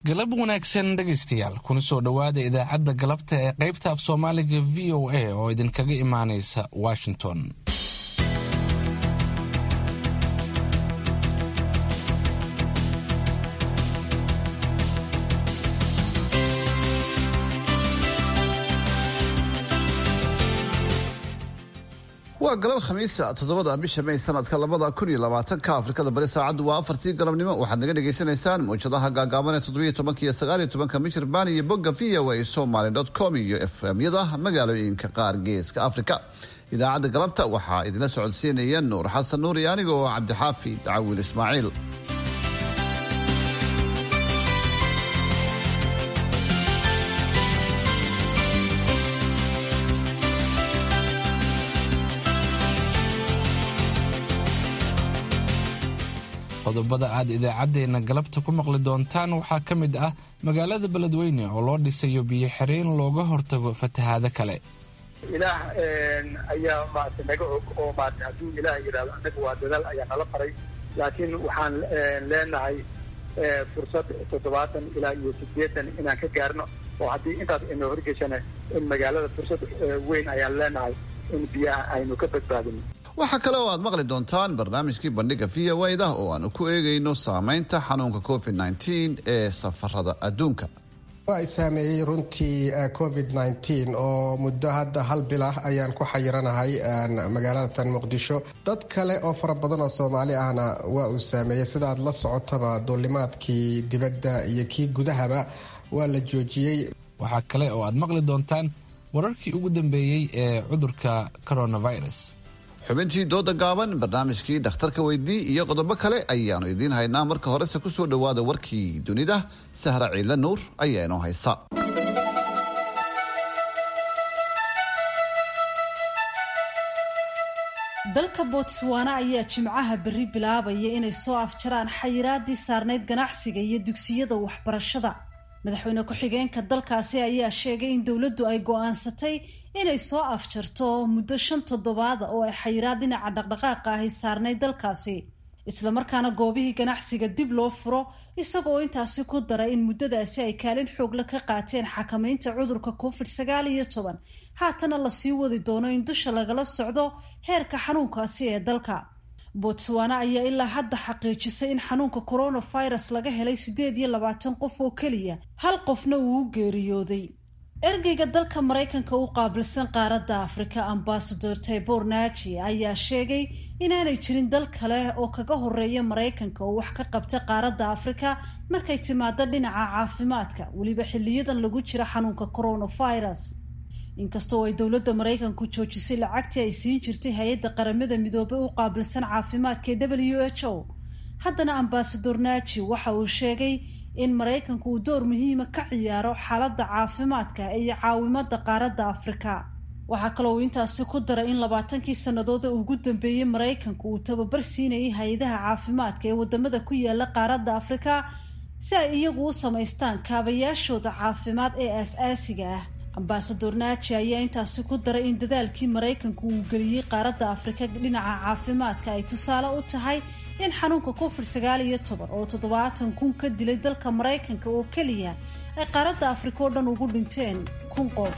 galab wanaagsan dhegaystayaal kuna soo dhowaada idaacadda galabta ee qaybta af soomaaliga v o a oo idinkaga imaanaysa washington waa galab khamiisa toddobada bisha may sanadka labada kun iyo labaatanka afrikada bari saacaddu waa afartii galabnimo waxaad naga dhagaysanaysaan mawjadaha gaagaaban ee toddobiyo tobanka iyo sagaal iyo tobanka michirbaan iyo bogga v o a somaly dot com iyo f m-yada magaalooyinka qaar geeska afrika idaacadda galabta waxaa idinla socodsiinaya nuur xasan nuur iyo aniga oo cabdixaafi dacawil ismaaciil qodobada aad idaacaddeenna galabta ku maqli doontaan waxaa ka mid ah magaalada beledweyne oo loo dhisayo biyo xireen looga hortago fatahaado kale ilaah ayaa maarata naga og oo maarata hadduu ilaah yidhahdo annaga waa dadaal ayaa nala faray laakiin waxaan leenahay fursad toddobaatan ilaa iyo siddeetan inaan ka gaarno oo haddii intaas aynu horgeshana in magaalada fursad weyn ayaan leenahay in biyaha aynu ka badbaadino waxaa kale oo aad maqli doontaan barnaamijkii bandhiga v o da oo aanu ku eegayno saameynta xanuunka covid nteen ee safarada adduunka waa saameeyey runtii covid nteen oo muddo hadda hal bil ah ayaan ku xayiranahay magaalada tan muqdisho dad kale oo fara badan oo soomaali ahna waa uu saameeyey sidaad la socotaba duulimaadkii dibadda iyo kii gudahaba waa la joojiyey waxaa kale oo aad maqli doontaan wararkii ugu dambeeyey ee cudurka coronavirus xubintii dooda gaaban barnaamijkii dhakhtarka weydii iyo qodobo kale ayaanu idiin haynaa marka horese ku soo dhowaada warkii dunida sahra ciidle nuur ayaa inoo haysa dalka botswana ayaa jimcaha berri bilaabaya inay soo afjaraan xayiraadii saarnayd ganacsiga iyo dugsiyada waxbarashada madaxweyne ku-xigeenka dalkaasi ayaa sheegay in dowladdu ay go-aansatay inay soo afjarto muddo shan toddobaada oo ay xayiraad dhinaca dhaqdhaqaaqa ahi saarnayd dalkaasi islamarkaana goobihii ganacsiga dib loo furo isagoo intaasi ku daray in muddadaasi ay kaalin xoogla ka qaateen xakamaynta cudurka covid sagaal iyo toban haatana lasii wadi doono in dusha lagala socdo heerka xanuunkaasi ee dalka botswana ayaa ilaa hadda xaqiijisay in xanuunka coronavirus laga helay siddeed iyo labaatan qof oo keliya hal qofna uu u geeriyooday ergeyga dalka maraykanka u qaabilsan qaaradda afrika ambasador taybor naji ayaa sheegay inaanay jirin dal kale oo kaga horeeya maraykanka oo wax ka qabta qaaradda afrika markay timaado dhinaca caafimaadka weliba xiliyadan lagu jira xanuunka coronavirus inkastoo ay dowladda maraykanku joojisay lacagtii ay siin jirtay hay-adda qaramada midoobey u qaabilsan caafimaadka ee w h o haddana ambasador naji waxa uu sheegay in maraykanku uu door muhiima ka ciyaaro xaaladda caafimaadka iyo caawimada qaaradda afrika waxaa kaloo uu intaasi ku daray in labaatankii sannadood ee ugu dambeeyey maraykanku uu tababar siinayay hay-adaha caafimaadka ee wadamada ku yaala qaaradda afrika si ay iyagu u samaystaan kaabayaashooda caafimaad ee aas-aasiga ah ambasador naji ayaa intaasi ku daray in dadaalkii maraykanku uu geliyey qaaradda afrika dhinaca caafimaadka ay tusaale u tahay in xanuunka covid sagaal iyo toban oo toddobaatan kun ka dilay dalka maraykanka oo keliya ay qaaradda afrika oo dhan ugu dhinteen kun qof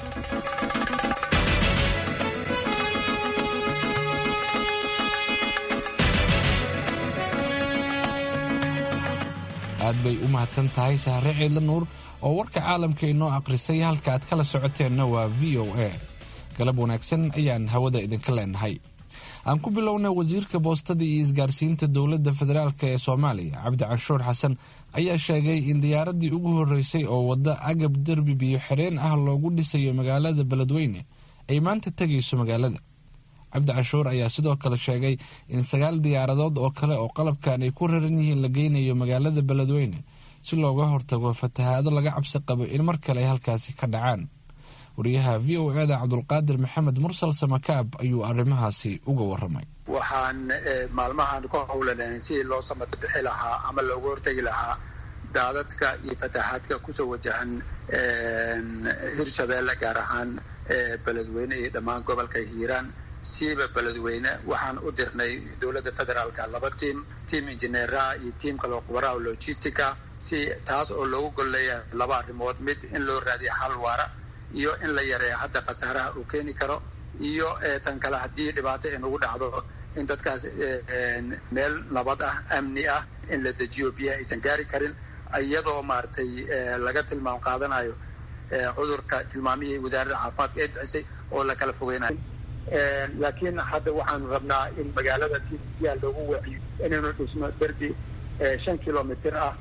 aad bay u mahadsan tahay sahre ciidle nuur oo warka caalamka inoo akhrisay halka aad kala socoteenna waa v o a galab wanaagsan ayaan hawada idinka leenahay aan ku bilowna wasiirka boostada iyo isgaarsiinta dowladda federaalk ee soomaaliya cabdi canshuur xasan ayaa sheegay in diyaaradii ugu horeysay oo wadda agab derbi biyo xireen ah loogu dhisayo magaalada beledweyne ay maanta tegayso magaalada cabdi canshuur ayaa sidoo kale sheegay in sagaal diyaaradood oo kale oo qalabkan ay ku raran yihiin la geynayo magaalada beledweyne si looga hortago fatahaado laga cabsi qabo in mar kale ay halkaasi ka dhacaan wariyaha v o eda cabdulqaadir maxamed mursal samakaab ayuu arrimahaasi uga waramay waxaan maalmahan ku howlanayn sidii loo samata bixi lahaa ama looga hortegi lahaa daadadka iyo fatahaadka kusoo wajahan hirshabeelle gaar ahaan beledweyne iyo dhammaan gobolka hiiraan siiba beledweyne waxaan u dirnay dowladda federaalka laba tiam tiam injineeraha iyo tiam kaloo khubaraha logistica si taas oo loogu golleeya laba arrimood mid in loo raadiyo xal waara iyo in la yareeyo hadda khasaaraha uu keeni karo iyo tan kale haddii dhibaato ay nagu dhacdo in dadkaas meel nabad ah amni ah in la dejiyo biyaha aysan gaari karin iyadoo maaragtay laga tilmaam qaadanayo cudurka tilmaamihii wasaaradda caafimaadka ee bixisay oo la kala fogeynayo laakiin hadda waxaanu rabnaa in magaalada si biyaha loogu waciyo inaynu dhisno derbi shan kilomitr ah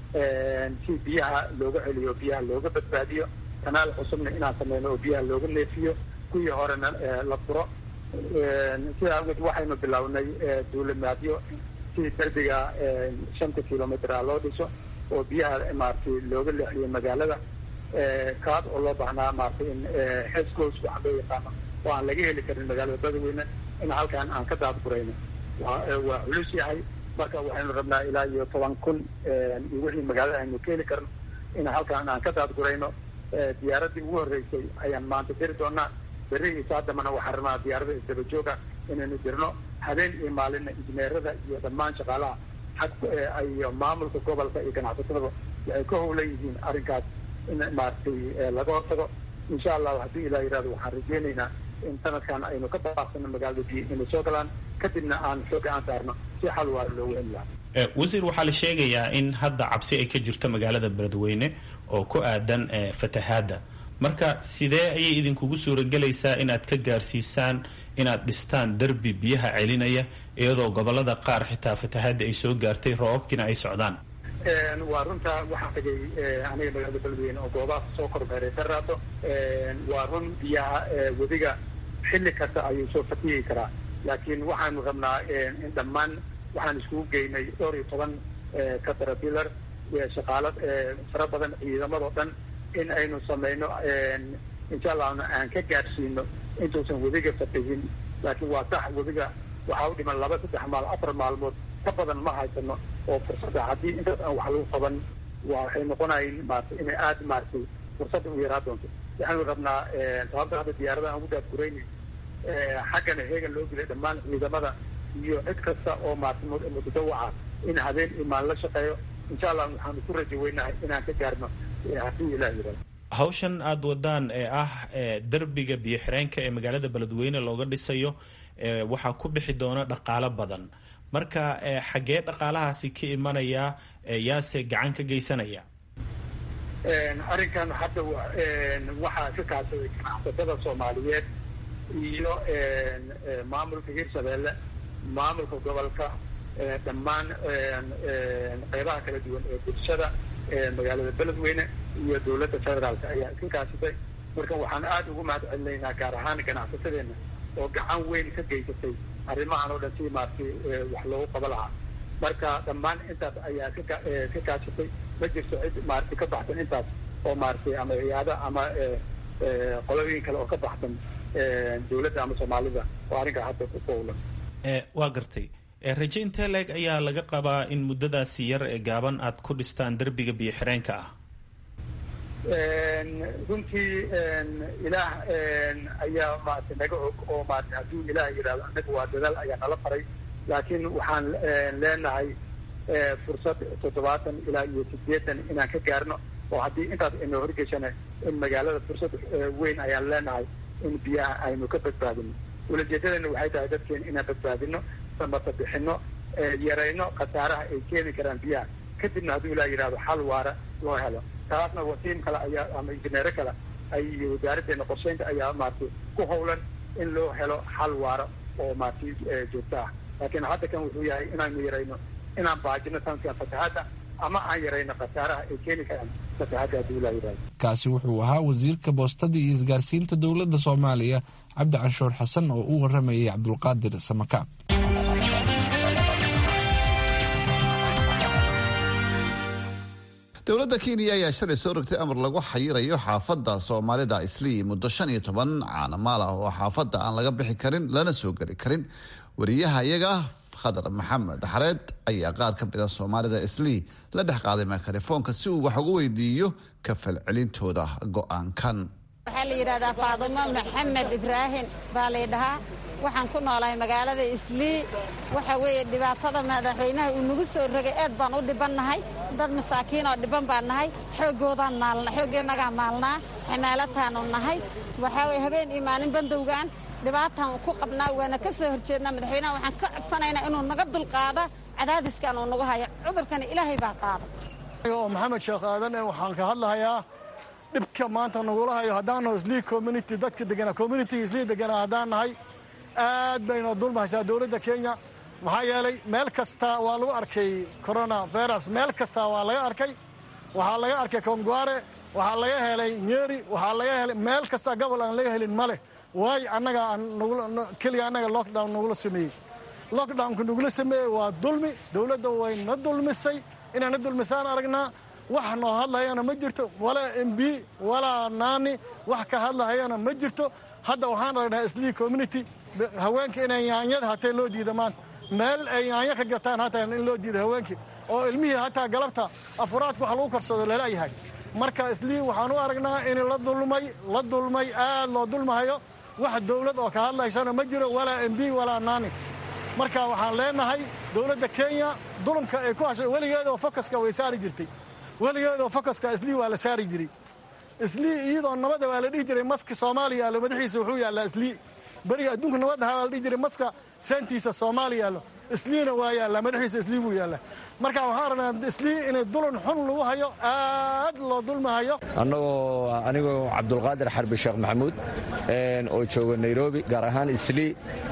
si biyaha looga celiyo biyaha looga badbaadiyo kanaal cusubna inaan sameyno oo biyaha looga neefiyo kuwii horena la furo sidaa awgeed waxaynu bilownay duulimaadyo si derbiga shanta kilomitr ah loo dhiso oo biyaha maaragtay looga leexiyo magaalada kaas oo loo baahnaa maaragtay in xescoos waxa loo yaqaano oo aan laga heli karin magaalada badaweyne in halkaan aan ka daadgurayno waa culus yahay marka waxaynu rabnaa ilaa iyo toban kun iyo wixii magaalada aynu ka heli karno in halkaan aan ka daadgurayno diyaaradii ugu horreysay ayaan maanta diri doonaa berri iyo saadamana waxaan rabnaa diyaarada isdaba jooga inaynu dirno habeen iyo maalinna injineerada iyo dhammaan shaqaalaha xag iyo maamulka gobolka iyo ganacsatadaba waxay ka howlan yihiin arrinkaas in maaragtay laga hortago insha allahu haddii ilaa yidhahdo waxaan rajeynaynaa in sanadkan aynu ka baaqsano magaalada biyo inay soo galaan kadibna aan xooga aan saarno si xal waara loogu heli lahaa wasiir waxaa la sheegayaa in hadda cabsi ay ka jirto magaalada beledweyne oo ku aadan fatahaadda marka sidee ayay idinkugu suuragelaysaa inaad ka gaarsiisaan inaad dhistaan derbi biyaha celinaya iyadoo gobolada qaar xitaa fatahaadda ay soo gaartay roobabkiina ay socdaan waa runta waxaa tagay aniga magaalada beledweyne oo goobaha soo kormeeray daraato waa run biyaha webiga xilli kasta ayuu soo fatihi karaa laakiin waxaanu rabnaa in dhammaan waxaan iskugu geynay dhowr iyo toban caterpillar shaqaalo fara badan ciidamadoo dhan in aynu samayno insha allahna aan ka gaadhsiino intuusan webiga fatihin laakiin waa sax webiga waxaa u dhiman laba saddex maal afar maalmood ka badan ma haysano oo fursadda haddii intaas aan wax lagu qaban waa waxay noqonayn maarata inay aada maaragtay fursadda u yaraa doonto waxaanu rabnaa sababta hadda diyaarada aan ugu daadgurayni xaggana heegan loo gelay dhammaan ciidamada iyo cid kasta oo maarata mutadawaca in habeen iyo maalin la shaqeeyo insha allah waxaanu ku rajo weynahay inaan ka gaarno haddii ilah yirahdo hawshan aada wadaan ee ah derbiga biyo xireenka ee magaalada beledweyne looga dhisayo waxaa ku bixi doona dhaqaalo badan marka xaggee dhaqaalahaasi ka imanaya yaase gacan ka geysanaya arrinkan hadda waxaa ka kaashaday ganacsatada soomaaliyeed iyo maamulka hirshabeelle maamulka gobolka dhammaan qeybaha kala duwan ee bulshada magaalada beledweyne iyo dowladda federaalka ayaa iska kaashatay marka waxaan aada ugu mahad celinaynaa gaar ahaan ganacsatadeena oo gacan weyn ka geysatay arrimahan oo dhan si maaragtay wax loogu qaba lahaa marka dhammaan intaas ayaa ka ka kaashatay ma jirto cid maaragtay ka baxsan intaas oo maaragtay ama ciyaado ama qolooyin kale oo ka baxsan dowladda ama soomaalida oo arrinkaa hadda ku fowlan waa gartay raje intee leeg ayaa laga qabaa in muddadaasi yar ee gaaban aad ku dhistaan derbiga biyo xireenka ah runtii ilaah ayaa maarata naga og oo maarata hadduu ilaah yidhahdo annaga waa dadaal ayaa nala faray laakiin waxaan leenahay fursad toddobaatan ilaa iyo sideetan inaan ka gaarno oo haddii intaas aynu horgeshana in magaalada fursad weyn ayaan leenahay in biyaha aynu ka badbaadino ulajeedadana waxay tahay dadkeena inaan badbaadino samata bixino yarayno khasaaraha ay keeni karaan biyaha kadibna hadduu ilaa yidhahdo xal waara loo helo taasna wasiim kale ayaa ama injineero kale ay wasaaraddeena qorsheynta ayaa maaragtay ku howlan in loo helo xal waara oo maaragtay joogto ah laakiin hadda kan wuxuu yahay inaanu yarayno inaan baajino sanadkan fatahaadda ama aan yarayno khasaaraha ay keeni karaan fatahaadda hadduu ilaa yidhahdo kaasi wuxuu ahaa wasiirka boostada iyo isgaarsiinta dowladda soomaaliya cabdi canshuur xasan oo u waramayay cabdulqaadir samakaab dowladda kenya ayaa shalay soo rogtay amar lagu xayirayo xaafadda soomaalida islii muddo shan iyo toban caanamaal ah oo xaafadda aan laga bixi karin lana soo geli karin wariyaha iyaga khadar maxamed xareed ayaa qaar ka mida soomaalida islii la dhex qaaday mikrofoonka si uu wax uga weydiiyo ka falcelintooda go-aankan waxaa la yidhahdaa faadumo maxamed ibraahim baa laydhahaa waxaan ku noolahay magaalada islii waxa weeye dhibaatada madaxweynaha uu nagu soo rogay aad baan u dhibannahay dad masaakiin oo dhiban baan nahay xooggoodaan maalna xooggeennagaa maalnaa xamaalataanu nahay waxaa weye habeen iyo maalin bandowgaan dhibaataan ku qabnaa waana ka soo horjeednaa madaxweynaha waxaan ka codsanaynaa inuu naga dulqaado cadaadiskan uu nagu hayo cudurkana ilaahay baa qaada oo maxamed sheekh aadan waxaan ka hadlahayaa dhibka maanta nagula hayo haddaannaho islii community dadka deganaa communitiga islii deganaa haddaan nahay aad bayna dulmahaysaa dowladda kenya maxaa yeelay meel kasta waa lagu arkay corona virus meel kasta waa laga arkay waxaa laga arkay kongware waxaa laga helay nyeri waxaa laga helay meel kasta gobol aan laga helin ma leh waayo annaga keliya annaga lockdown nagula sameeyey lockdownka nagula sameeyey waa dulmi dowladda way na dulmisay inaan na dulmisaan aragnaa wax noo hadlahayana ma jirto walaa m b walaa naani wax ka hadlahayana ma jirto hadda waxaan aragnaa islii community haweenka inay yaanyada hatee loo diida maanta meel ay yaanyo ka gataan hataa in loo diida haweenkii oo ilmihii hataa galabta afuraadka wax lagu karsado lalayahay marka islii waxaan u aragnaa in la dulmay la dulmay aad loo dulmahayo wax dowlad oo ka hadlaysana ma jiro walaa m b walaa naani marka waxaan leenahay dowladda kenya dulumka ay ku hashay weligeedoo fokaska way saari jirtay weligeedoo fokaska islii waa la saari jiray islii iyadoo nabada waa la dhihi jiray maska soomaaliya yaallo madaxiisa wuxuu yaallaa islii beriga adduunka nabadda waa la dhihi jiray maska seentiisa soomaaliya yaallo isliina waa yaallaa madaxiisa islii buu yaallaa marka waxaan rabnaa islii inay dulun xun lagu hayo aad loo dulmahayo annagoo anigoo cabdulqaadir xarbi sheekh maxamuud oo jooga nairobi gaar ahaan islii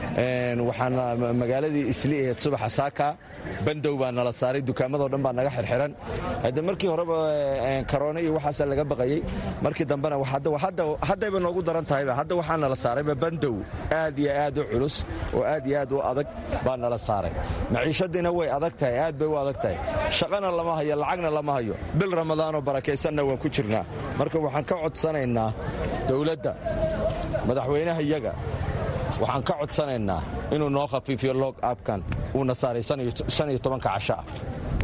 waxaan magaaladii islii ahayd subaxa saaka bandow baa nala saaray dukaamadoo dhan baa naga xirxiran hadde markii horeba karoona iyo waxaasa laga baqayey markii dambena haddayba noogu daran tahayba hadda waxaa nala saarayba bandow aad iyo aad u culus oo aad iyo aad u adag baa nala saaray maciishadiina way adag tahay aad bay u adag tahay shaqana lama hayo lacagna lama hayo bil ramadaanoo barakaysanna waan ku jirnaa marka waxaan ka codsanaynaa dowladda madaxweynaha iyaga waxaan ka codsanaynaa inuu noo khafiifiyo log abkan uuna saaray shan iyo tobanka casho ah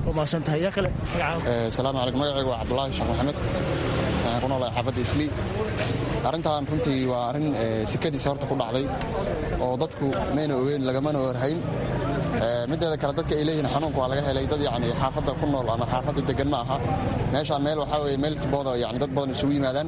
salaamu calaykum magacaygu waa cabdulaahi sheekh maxamed waxaan ku noolahay xaafadda islii arrintan runtii waa arrin sikadiisa horta ku dhacday oo dadku mayna ogeyn lagamana warhayn mideeda kale dadka ay leeyihiin xanuunka waa laga helay dad yani xaafadda ku nool ama xaafadda degan ma aha meeshaan meel waxaa weye meel tibooda yani dad badan isugu yimaadaan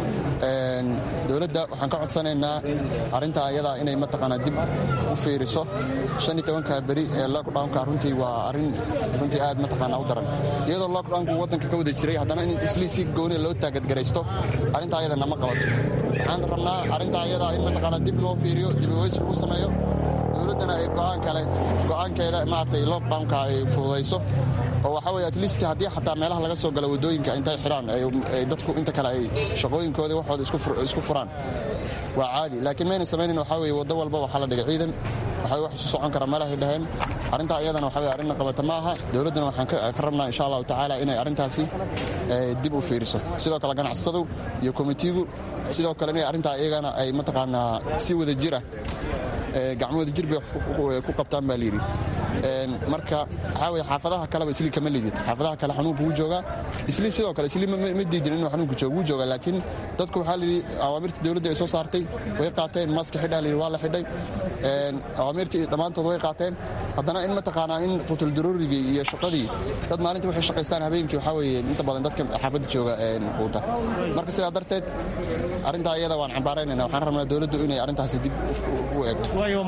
dowladda waxaan ka codsanaynaa arrintaa ayadaa inay mataqaanaa dib u fiiriso shan iyo tobanka beri ee lockdownka runtii waa arrin runtii aad mataqaanaa u daran iyadoo lockdownku waddanka ka wada jiray haddana in islii si gooni loo taagadgaraysto arrintaa ayada nama qabato waxaan rabnaa arrintaa ayadaa in mataqaanaa dib loo fiiriyo dib uweys lagu sameeyo dowladdana ay go'aan kale go'aankeeda maaragtay lockdownka ay fududayso oo waxaa weye atleast haddii xataa meelaha laga soo gala waddooyinka intay xidhaan dadku inta kale ay shaqooyinkooda waxooda isku furaan waa caadi laakiin mayna samaynin waxaa weye waddo walba waxaa la dhigay ciidan waxay wax isu socon kara meelahay dhaheen arrintaa iyadana waxa weye arrinna qabata ma aha dowladduna waxaan ka rabnaa insha allahu tacaala inay arrintaasi dib u fiiriso sidoo kale ganacsatadu iyo komitiigu sidoo kale inay arrintaa iyagana ay mataqaanaa si wada jira gacmahooda jir bay ku qabtaan baa layidhi marka waxaa weye xaafadaha kaleba islii kama lidid xaafadaha kale xanuunka wuu joogaa islii sidoo kale islii ma diidin inuu xanuunka joogo wuu joogaa laakiin dadku waxaa layidhi awaamirta dowladda ay soo saartay way qaateen maaska xidhaa layidhi waa la xidhay awaamirtii dhammaantood way qaateen haddana in mataqaanaa in qutuldaruurigii iyo shaqadii dad maalinta waxay shaqaystaan habeenkii waxaa weeye inta badan dadka xaafadda jooga quuta marka sidaa darteed arrintaa iyada waan cambaaraynayna waxaan rabnaa dowladdu inay arrintaasi dib u eegto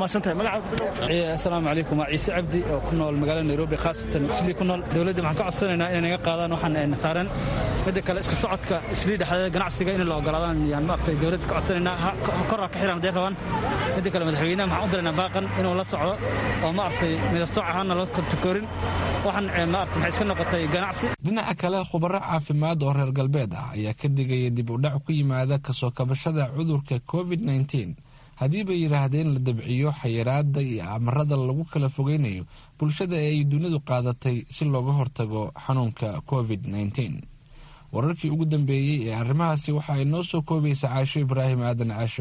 asalaamu calaykum waa ciise cabdi oo ku nool magaalada nairobi khaasatan islii ku nool dowladda waxaan ka codsanaynaa inay naga qaadaan waxaan saaran midda kale isku socodka islii dhexdeeda ganacsiga in la ogolaadaan yaan maaragtay dowladda ka codsanaynaa korra ka xiran hadday rabaan midda kale madaxweynaha waxaan u diraynaa baaqan inuu la socdo oo maaragtay midastooc ahaana loo kontakoorin waxaan maaragtay maxay iska noqotay ganacsi dhinaca kale khubaro caafimaad oo reer galbeed ah ayaa ka digaya dib u dhac ku yimaada kasoo kabashada cudurka covid nteen haddii bay yidhaahdeen la dabciyo xayiraada iyo amarada lagu kala fogeynayo bulshada ee ay dunidu qaadatay si looga hortago xanuunka covid nteen wararkii ugu dambeeyey ee arrimahaasi waxa ay noo soo koobaysa caasho ibraahim aadan caashicuud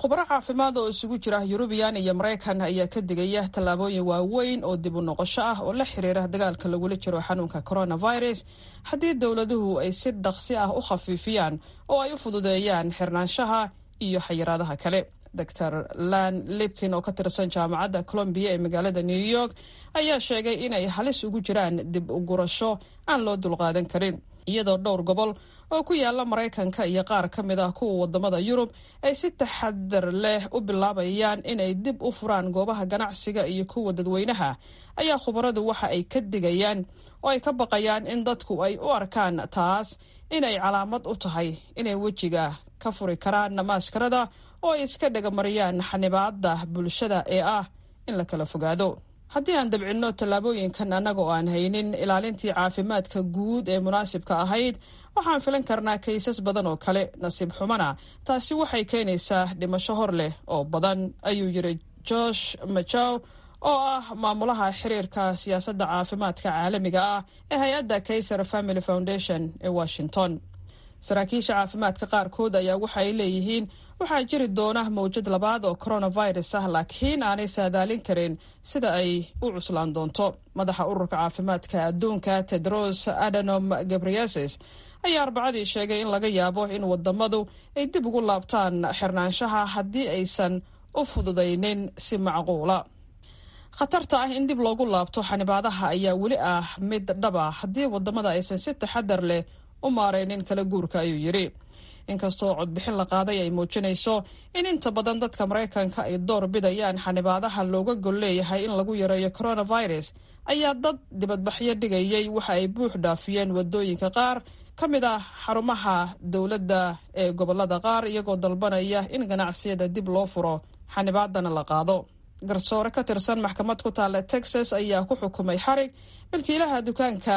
khubaro caafimaad oo isugu jira yurubiyan iyo maraykan ayaa ka digaya tallaabooyin waaweyn oo dib u noqosho ah oo la xiriira dagaalka lagula jiro xanuunka coronavirus haddii dowladuhu ay si dhaqsi ah u khafiifiyaan oo ay u fududeeyaan xirnaanshaha iyo xayiraadaha kale dor lan libkin oo ka tirsan jaamacadda colombiya ee magaalada new york ayaa sheegay inay halis ugu jiraan dib u gurasho aan loo dulqaadan karin iyadoo dhowr gobol oo ku yaala maraykanka iyo qaar ka mid ah kuwa wadamada yurub ay si taxadar leh u bilaabayaan inay dib u furaan goobaha ganacsiga iyo kuwa dadweynaha ayaa khubaradu waxa ay ka digayaan oo ay ka baqayaan in dadku ay u arkaan taas inay calaamad u tahay inay wejiga ka furi karaan maaskarada oo ay iska dhagamariyaan xanibaada bulshada ee ah in la kala fogaado haddii aan dabcinno tallaabooyinkan annaga oo aan haynin ilaalintii caafimaadka guud ee munaasibka ahayd waxaan filan karnaa kaysas badan oo kale nasiib xumana taasi waxay keenaysaa dhimasho hor leh oo badan ayuu yiri josh majow oo ah maamulaha xiriirka siyaasadda caafimaadka caalamiga ah ee hay-adda kaiser family foundation ee washington saraakiisha caafimaadka qaarkood ayaa waxaay leeyihiin waxaa jiri doona mawjad labaad oo coronavirus ah laakiin aanay saadaalin karin sida ay u cuslaan doonto madaxa ururka caafimaadka adduunka tedros adanom gabriases ayaa arbacadii sheegay in laga yaabo in wadamadu ay dib ugu laabtaan xirnaanshaha haddii aysan u fududaynin si macquula khatarta ah in dib loogu laabto xanibaadaha ayaa weli ah mid dhaba haddii wadamada aysan si taxadar leh u maareynin kala guurka ayuu yidhi inkastoo codbixin la qaaday ay muujinayso in inta badan dadka maraykanka ay door bidayaan xanibaadaha looga gol leeyahay in lagu yareeyo coronavirus ayaa dad dibadbaxyo dhigayay waxa ay buux dhaafiyeen wadooyinka qaar ka mid ah xarumaha dowladda ee gobolada qaar iyagoo dalbanaya in ganacsiyada dib loo furo xanibaadana la qaado garsoore ka tirsan maxkamad ku taalla texas ayaa ku xukumay xarig milkiilaha dukaanka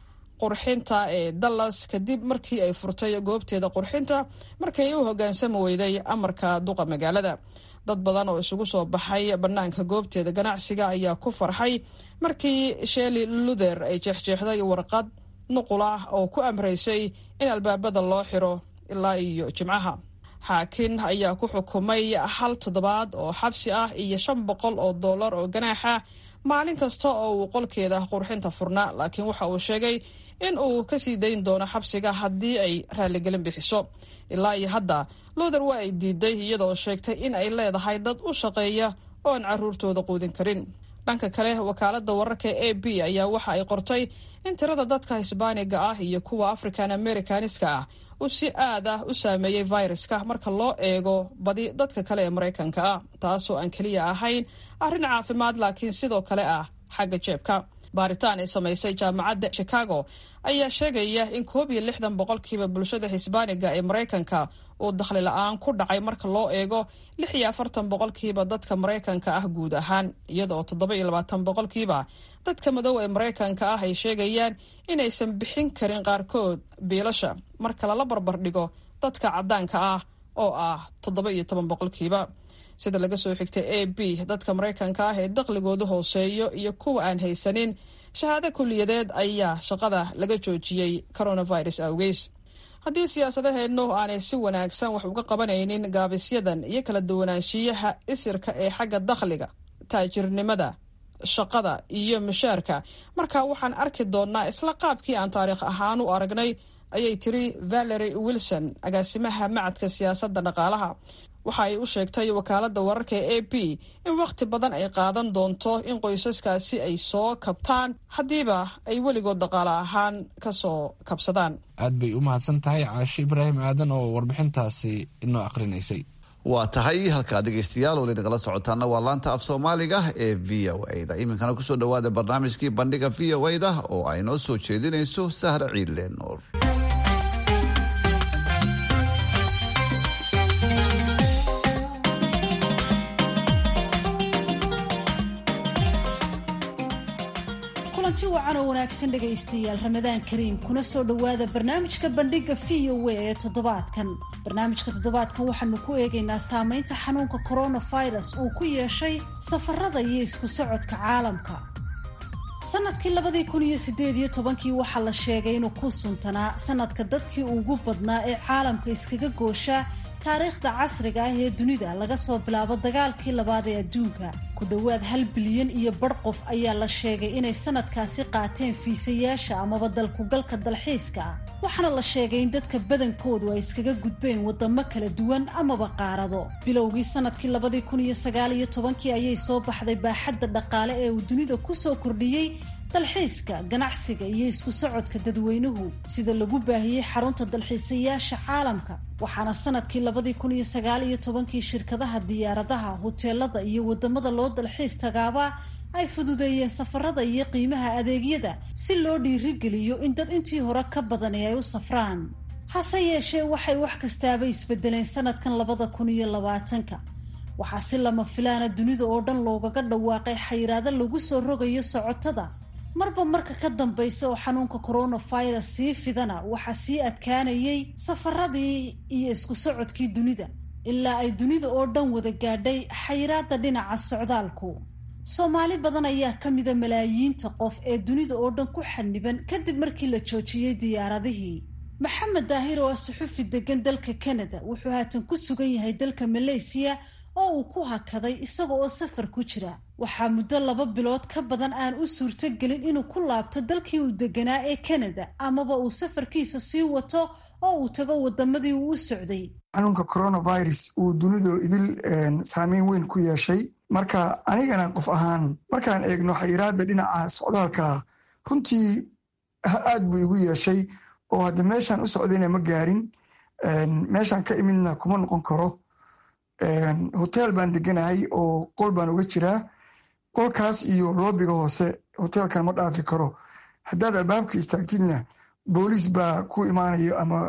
qurxinta ee dallas kadib markii ay furtay goobteeda qurxinta markay u hogaansami weyday amarka duqa magaalada dad badan oo isugu soo baxay bannaanka goobteeda ganacsiga ayaa ku farxay markii sheli luther ay jeexjeexday warqad nuqul ah oo ku amraysay in albaabada loo xiro ilaa iyo jimcaha xaakin ayaa ku xukumay hal toddobaad oo xabsi ah iyo shan boqol oo dollar oo ganaaxa maalin kasta oo uu qolkeeda qurxinta furnaa laakiin waxa uu sheegay in uu kasii dayn doono xabsiga haddii ay raaligelin bixiso ilaa iyo hadda luther waa ay diiday iyadoo sheegtay in ay leedahay dad u shaqeeya oo aan caruurtooda quudin karin dhanka kale wakaalada wararka a b ayaa waxa ay qortay in tirada dadka hisbaaniga ah iyo kuwa african americaniska ah uu si aad ah u saameeyey viruska marka loo eego badi dadka kale ee maraykanka ah taasoo aan keliya ahayn arrin caafimaad laakiin sidoo kale ah xagga jeebka baaritaan ay samaysay jaamacadda chicago ayaa sheegaya in koob iyo lixdan boqolkiiba bulshada hisbaaniga ee maraykanka uu dakhli la-aan ku dhacay marka loo eego lix iyo afartan boqolkiiba dadka maraykanka ah guud ahaan iyada oo toddoba iyo labaatan boqolkiiba dadka madow ee maraykanka ah ay sheegayaan inaysan bixin karin qaarkood biilasha marka lala barbar dhigo dadka caddaanka ah oo ah toddoba iyo toban boqolkiiba sida laga soo xigtay a b dadka maraykanka ah ee dakhligoodu hooseeyo iyo kuwa aan haysanin shahaado kuliyadeed ayaa shaqada laga joojiyey coronavirus awgeys haddii siyaasadaheennu aanay si wanaagsan wax uga qabanaynin gaabisyadan iyo kala duwanaanshiyaha isirka ee xagga dakhliga taajirnimada shaqada iyo mushaarka marka waxaan arki doonnaa isla qaabkii aan taariikh ahaan u aragnay ayay tiri valery wilson agaasimaha macadka siyaasadda dhaqaalaha waxa ay u sheegtay wakaaladda wararka ee a b in wakhti badan ay qaadan doonto in qoysaskaasi ay soo kabtaan haddiiba ay weligood dhaqaale ahaan ka soo kabsadaan aad bay u mahadsan tahay caashe ibraahim aadan oo warbixintaasi inoo akhrinaysay waa tahay halkaa dhegeystayaal weli nagala socotaana waa laanta af soomaaliga ee v o a da iminkana kusoo dhawaada barnaamijkii bandhiga v o a da oo ay noo soo jeedinayso sahra ciidle nuur kulanti wacan oo wanaagsan dhegaystayaal ramadaan kariim kuna soo dhowaada barnaamijka bandhiga v o a ee toddobaadkan barnaamijka toddobaadkan waxaanu ku eegaynaa saameynta xanuunka coronavirus uu ku yeeshay safarada iyo isku socodka caalamka sanadkii labadii kun iyo sideed iyo tobankii waxaa la sheegay inuu ku suntanaa sanadka dadkii ugu badnaa ee caalamka iskaga gooshaa taariikhda casriga ah ee dunida laga soo bilaabo dagaalkii labaad ee adduunka ku dhowaad hal bilyan iyo bar qof ayaa la sheegay inay sanadkaasi qaateen fiisayaasha amaba dalkugalka dalxiiska ah waxaana la sheegay in dadka badankoodu ay iskaga gudbeen wadamo kala duwan amaba qaarado bilowgii sanadkii labadii kun iyo sagaal iyo tobankii ayay soo baxday baaxadda dhaqaale ee uu dunida kusoo kordhiyey dalxiiska ganacsiga iyo isku socodka dadweynuhu sida lagu baahiyey xarunta dalxiisayaasha caalamka waxaana sanadkii labadii kun iyo sagaal iyo tobankii shirkadaha diyaaradaha huteelada iyo wadamada loo dalxiis tagaabaa ay fududeeyeen safarada iyo qiimaha adeegyada si loo dhiirigeliyo in dad intii hore ka badani ay u safraan hase yeeshee waxay wax kastaaba isbedeleen sanadkan labada kun iyo labaatanka waxaa si lama filaana dunida oo dhan loogaga dhawaaqay xayiraado lagu soo rogayo socotada marba marka ka dambaysa oo xanuunka coronavirus sii fidana waxaa sii adkaanayay safaradii iyo isku socodkii dunida ilaa ay dunida oo dhan wada gaadhay xayiraada dhinaca socdaalku soomaali badan ayaa ka mida malaayiinta qof ee dunida oo dhan ku xaniban kadib markii la joojiyey diyaaradihii maxamed daahir oo ah suxufi degan dalka canada wuxuu haatan ku sugan yahay dalka malaysiya oo uu ku hakaday isaga oo safar ku jira waxaa muddo laba bilood ka badan aan u suurtogelin inuu ku laabto dalkii uu deganaa ee canada amaba uu safarkiisa sii wato oo uu tago wadamadii uu u socday xanuunka coronavirus uu dunidu idil saameyn weyn ku yeeshay marka anigana qof ahaan markaan eegno xayiraada dhinaca socdaalka runtii aad buu igu yeeshay oo hadda meeshaan u socdayna ma gaarin meeshaan ka imidna kuma noqon karo hotel baan deganahay oo qol baan uga jiraa qolkaas iyo loobiga hoose hotelkan ma dhaafi karo haddaad albaabka istaagtidna booliis baa ku imaanayo ama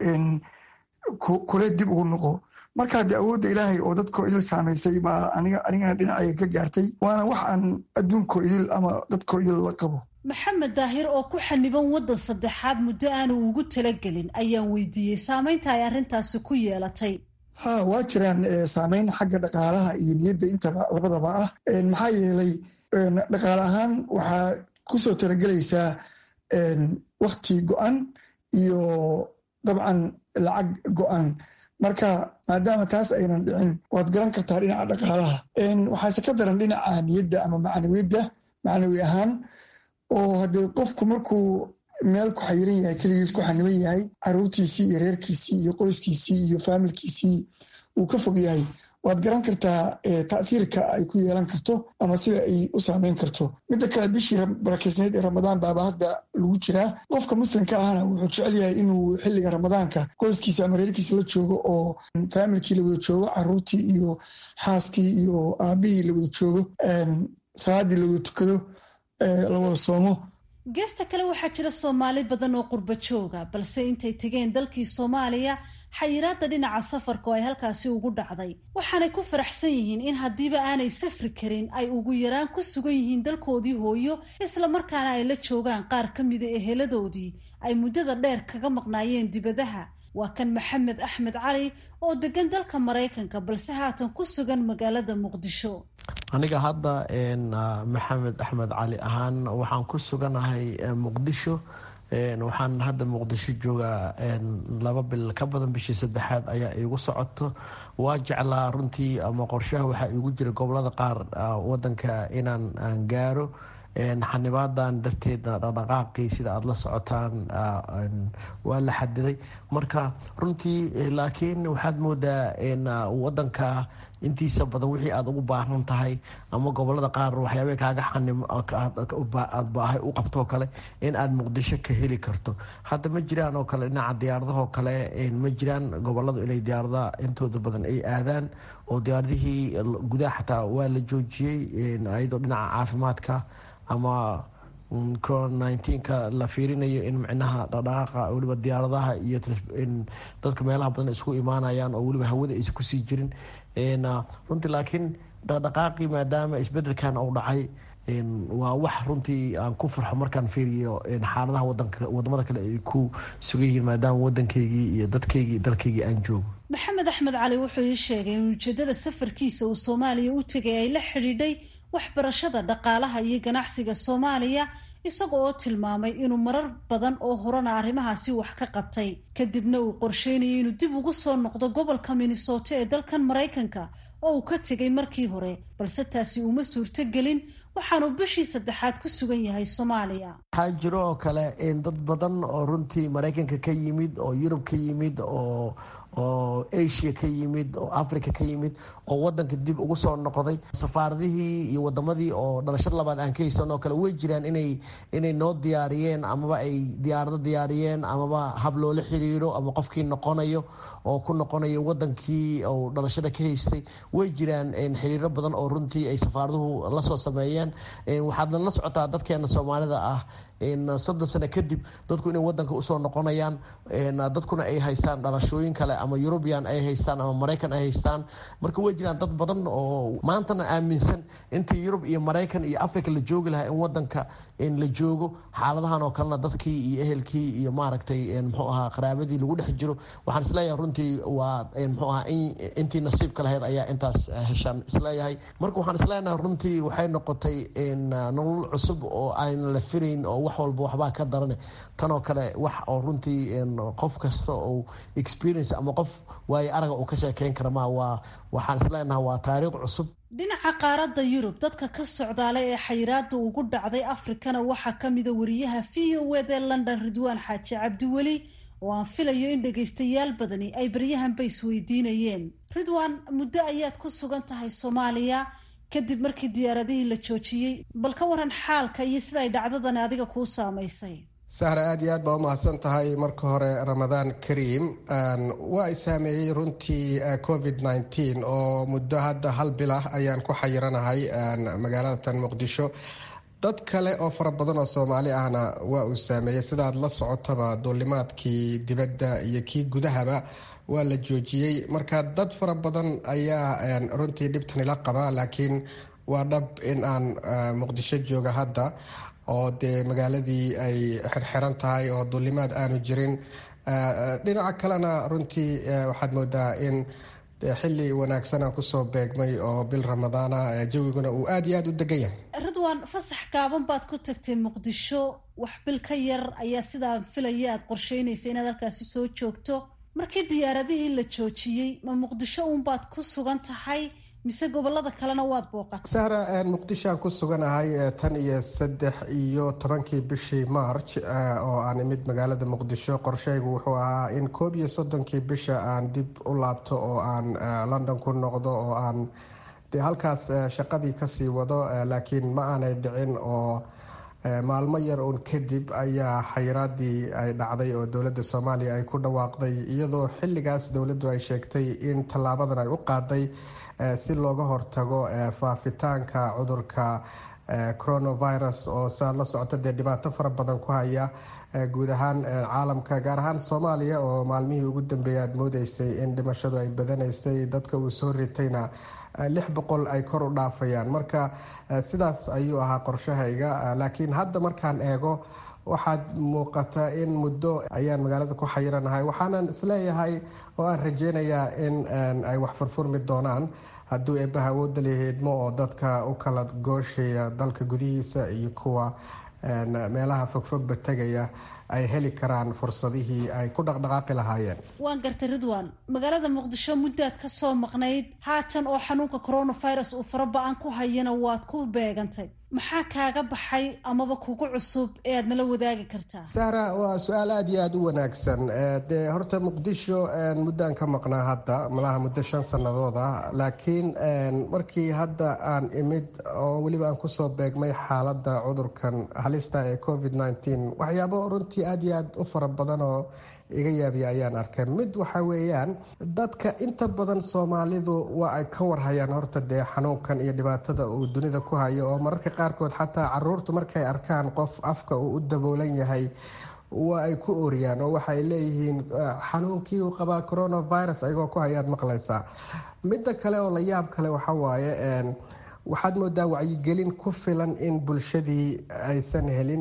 kule dib ugu noqo marka haddii awoodda ilaahay oo dadkoo idil saamaysay baa anigana dhinacayga ka gaartay waana wax aan adduunkoo idil ama dadkoo idil la qabo maxamed daahir oo ku xaniban waddan saddexaad muddo aanu ugu talagelin ayaan weydiiyey saamaynta ay arrintaasi ku yeelatay ha waa jiraan saameyn xagga dhaqaalaha iyo niyadda intaba labadaba ah maxaa yeelay dhaqaale ahaan waxaa kusoo talagelaysaa wakti go-an iyo dabcan lacag go-an marka maadaama taas aynan dhicin waad garan kartaa dhinaca dhaqaalaha waxaase ka daran dhinaca niyadda ama macnawiyadda macnawi ahaan oo haddee qofku markuu meel ku xayiran yahay keligiis ku xaniban yahay caruurtiisii iyo reerkiisii iyo qoyskiisii iyo faamilkiisii uu ka fog yahay waad garan kartaa taahiirka ay ku yeelan karto ama sida ay u saameyn karto midda kale bishii barakeysneed ee ramadaan baaba hadda lagu jiraa qofka muslimka ahna wuxuu jecel yahay inuu xilliga ramadaanka qoyskiisa ama reerkiisa la joogo oo faamilkii la wada joogo caruurtii iyo xaaskii iyo aabihii la wada joogo salaadii la wada tukado la wada soomo geesta kale waxaa jira soomaali badan oo qurba jooga balse intay tegeen dalkii soomaaliya xayiraada dhinaca safarka oo ay halkaasi ugu dhacday waxaanay ku faraxsan yihiin in haddiiba aanay safri karin ay ugu yaraan ku sugan yihiin dalkoodii hooyo islamarkaana ay la joogaan qaar ka mida eheladoodii ay muddada dheer kaga maqnaayeen dibadaha waa kan maxamed axmed cali oo degan dalka maraykanka balse haatan ku sugan magaalada muqdisho aniga hadda maxamed axmed cali ahaan waxaan ku suganahay muqdisho waxaan hadda muqdisho joogaa laba bil ka badan bishii saddexaad ayaa iigu socoto waa jeclaa runtii ama qorshaha waxaa iigu jira gobolada qaar wadanka inaan aan gaaro xanibaadan darteedna dhaqdhaqaaqii sida aada la socotaan waa la xadiday marka runtii laakiin waxaad moodaa wadanka intiisa badan wixii aada ugu baahan tahay ama gobolada qaar waxyaaba kaaga xaniaad baahay u qabtoo kale in aada muqdisho ka heli karto hadda ma jiraan oo kale dhinaca diyaaradahoo kale ma jiraan goboladu inay diyaaradaha intooda badan ay aadaan oo diyaaradihii gudaha xataa waa la joojiyey ayadoo dhinaca caafimaadka ama corona ka la fiirinayo in micnaha dhaqdhaqaaqa weliba diyaaradaha iyo dadka meelaha badan isku imaanayaan oo weliba hawada aysa kusii jirin runtii laakiin dhaqdhaqaaqii maadaama isbedelkan uu dhacay waa wax runtii aan ku farxo markaan fiiriyo xaaladaha wadamada kale ay ku sugan yihiin maadaama wadankeygii iyo dadkeygii dalkeygii aan joogo maxamed axmed cali wuxuu ii sheegay in ujeedada safarkiisa uu soomaaliya u tegay ay la xidhiidhay waxbarashada dhaqaalaha iyo ganacsiga soomaaliya isaga oo tilmaamay inuu marar badan oo horena arrimahaasi wax ka qabtay kadibna uu qorsheynayay inuu dib ugu soo noqdo gobolka minnesota ee dalkan maraykanka oo uu ka tegay markii hore balse taasi uma suurtogelin waxaanuu bishii saddexaad ku sugan yahay soomaaliya waxaa jiro oo kale dad badan oo runtii maraykanka ka yimid oo yurub ka yimid oo oo asia ka yimid oo africa ka yimid oo wadanka dib ugu soo noqday safaaradihii iyo wadamadii oo dhalashada labaad aan ka haysan oo kale way jiraan inay inay noo diyaariyeen amaba ay diyaarado diyaariyeen amaba hab loola xiriiro ama qofkii noqonayo oo ku noqonayo wadankii oo dhalashada ka haystay way jiraan xiriiro badan oo runtii ay safaaraduhu lasoo sameeyeen waxaadna la socotaa dadkeena soomaalida ah soddon sano kadib dadku inay wadanka usoo noqonayaan dadkuna ay haystaan dhalashooyin kale ama eurubian ay haystaan ama maraykan ay haystaan marka way jiraan dad badan oo maantana aaminsan intii yurub iyo maraykan iyo africa la joogi lahaa in wadanka la joogo xaaladahan oo kalena dadkii iyo ehelkii iyo maaragtay mxuu ahaa qaraabadii lagu dhex jiro waxaan isleeyahay runtii waa mxuu ahaa intii nasiibka lahayd ayaa intaas heshaan isleeyahay marka waxaan isleenahay runtii waxay noqotay nolol cusub oo aan la filayn oo wax walba waxbaa ka darane tanoo kale wax oo runtii qof kasta oo experience ama qof waayo araga uu ka sheekeyn kara ma waa waxaan isleenaha waa taariikh cusub dhinaca qaaradda yurub dadka ka socdaala ee xayiraada ugu dhacday afrikana waxaa ka mida wariyaha v o ed ee london ridwaan xaaji cabdiweli oo aan filayo in dhagaystayaal badani ay baryahanba isweydiinayeen ridwaan muddo ayaad ku sugan tahay soomaaliya kadib markii diyaaradihii la joojiyey bal ka waran xaalka iyo sida ay dhacdadani adiga kuu saamaysay sahra aada iyo aad baa umahadsan tahay marka hore ramadaan kariim waa i saameeyey runtii covid nneteen oo muddo hadda hal bil ah ayaan ku xayiranahay magaalada tan muqdisho dad kale oo fara badan oo soomaali ahna waa uu saameeyey sidaad la socotaba duulimaadkii dibadda iyo kii gudahaba waa la joojiyey marka dad fara badan ayaa runtii dhibtani la qaba laakiin waa dhab in aan muqdisho jooga hadda oo dee magaaladii ay xirxiran tahay oo duulimaad aanu jirin dhinaca kalena runtii waxaad moodaa in xili wanaagsan aan kusoo beegmay oo bil ramadaana jawiguna uu aada iyo aada u degan yahay ridwaan fasax gaaban baad ku tagtay muqdisho wax bil ka yar ayaa sidaan filaya aad qorsheynaysa inaad halkaasi soo joogto markii diyaaradihii la joojiyey ma muqdisho uunbaad ku sugan tahay mise gobolada kalena waad booqatay sahra muqdishoaan ku suganahay tan iyo saddex iyo tobankii bishii march oo aan imid magaalada muqdisho qorsheygu wuxuu ahaa in koob iyo soddonkii bisha aan dib u laabto oo aan london ku noqdo oo aan de halkaas shaqadii kasii wado laakiin ma aanay dhicin oo maalmo yar uun kadib ayaa xayiraadii ay dhacday oo dowladda soomaaliya ay ku dhawaaqday iyadoo xilligaas dowladdu ay sheegtay in tallaabadan ay u qaaday si looga hortago faafitaanka cudurka coronavirus oo saad la socota dee dhibaato fara badan ku haya guud ahaan caalamka gaar ahaan soomaaliya oo maalmihii ugu dambeeyay aada moodeysay in dhimashadu ay badanaysay dadka uu soo ritayna lix boqol ay kor u dhaafayaan marka sidaas ayuu ahaa qorshahayga laakiin hadda markaan eego waxaad muuqata in muddo ayaan magaalada ku xayiranahay waxaanan isleeyahay oo aan rajeynayaa in ay wax furfurmi doonaan hadduu eebbaha awoodda laheedmo oo dadka u kala gooshaya dalka gudihiisa iyo kuwa meelaha fogfogba tegaya ay heli karaan fursadihii ay ku dhaqdhaqaaqi lahaayeen waan gartay ridwan magaalada muqdisho muddaad ka soo maqnayd haatan oo xanuunka coronavirus uu fara ba-an ku hayana waad ku beegantay maxaa kaaga baxay amaba kugu cusub ee aad nala wadaagi kartaa sahra waa su-aal aada iyo aada u wanaagsan dee horta muqdisho muddaan ka maqnaa hadda malaha muddo shan sannadood ah laakiin markii hadda aan imid oo weliba aan kusoo beegmay xaaladda cudurkan halista ee covid nneteen waxyaabo runtii aada iyo aada u fara badan oo iga yaabiya ayaan arkay mid waxa weeyaan dadka inta badan soomaalidu waa ay ka warhayaan horta dee xanuunkan iyo dhibaatada uu dunida ku hayo oo mararka qaarkood xataa caruurtu markay arkaan qof afka uu u daboolan yahay waa ay ku ooriyaan oo waxaay leeyihiin xanuunkii uu qabaa coronavirus ayagoo ku hayaad maqlaysaa midda kale oo la yaab kale waxa waaye waxaad moodaa wacyigelin ku filan in bulshadii aysan helin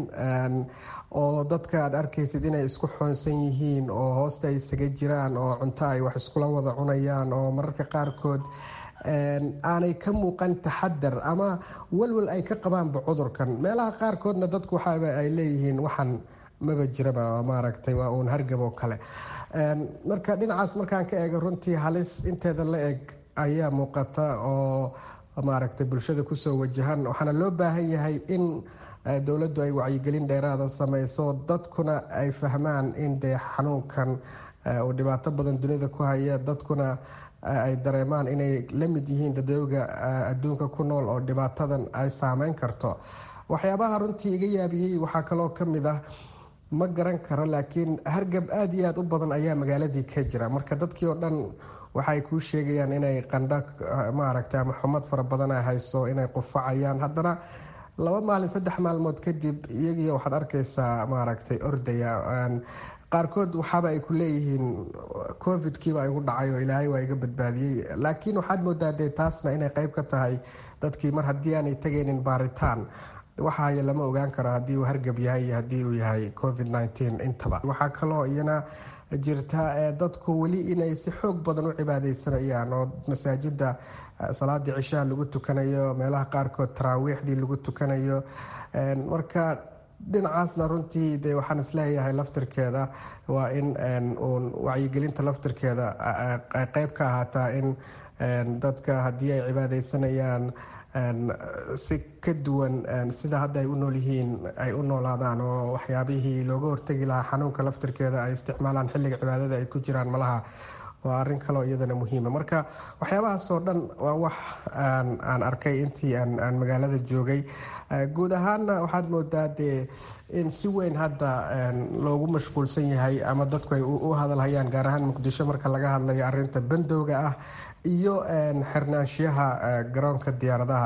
oo dadka aad arkaysid inay isku xoonsan yihiin oo hoosta ay isaga jiraan oo cunto ay wax iskula wada cunayaan oo mararka qaarkood aanay ka muuqan taxadar ama walwal ay ka qabaanba cudurkan meelaha qaarkoodna dadku waxaaba ay leeyihiin waxan maba jiraba maaragtay waa uun hargab oo kale marka dhinacaas markaan ka eego runtii halis inteeda la eg ayaa muuqata oo maaragtay bulshada kusoo wajahan waxaana loo baahan yahay in dowladdu ay wacyigelin dheeraada sameyso dadkuna ay fahmaan in dee xanuunkan uu dhibaato badan dunida ku haya dadkuna ay dareemaan inay la mid yihiin dadooga adduunka ku nool oo dhibaatadan ay saameyn karto waxyaabaha runtii iga yaabiyey waxaa kaloo kamid ah ma garan karo laakiin hargab aada iyo aada u badan ayaa magaaladii ka jira marka dadkii oo dhan waxaay kuu sheegayaan inay qandho maaragtay ama xumad fara badan ay hayso inay qufacayaan haddana laba maalin saddex maalmood kadib iyagii waxaad arkaysaa maaragtay ordaya qaarkood waxaaba ay ku leeyihiin covidkiiba igu dhacay oo ilaahay waa iga badbaadiyey laakiin waxaad moodaa dee taasna inay qeyb ka tahay dadkii mar haddii aanay tegaynin baaritaan waxaaya lama ogaan karo haddii uu hargab yahay iyo haddii uu yahay covid nteen intaba waxaa kaloo iyana jirta dadku weli inay si xoog badan u cibaadeysanayaan oo masaajida salaadii cishaha lagu tukanayo meelaha qaarkood taraawiixdii lagu tukanayo marka dhinacaasna runtii de waxaan isleeyahay laftirkeeda waa in uun wacyigelinta laftirkeeda ay qeyb ka ahaataa in dadka haddii ay cibaadeysanayaan si ka duwan sida hadda ay u nool yihiin ay u noolaadaan oo waxyaabihii looga hortegi lahaa xanuunka laftirkeeda ay isticmaalaan xilliga cibaadada ay ku jiraan malaha waa arin kaloo iyadana muhiima marka waxyaabahaasoo dhan waa wax aan arkay intii aan magaalada joogay guud ahaanna waxaad moodaa dee in si weyn hadda loogu mashquulsan yahay ama dadku ay u hadalhayaan gaar ahaan muqdisho marka laga hadlayo arinta bandowga ah iyo xirnaanshiyaha garoonka diyaaradaha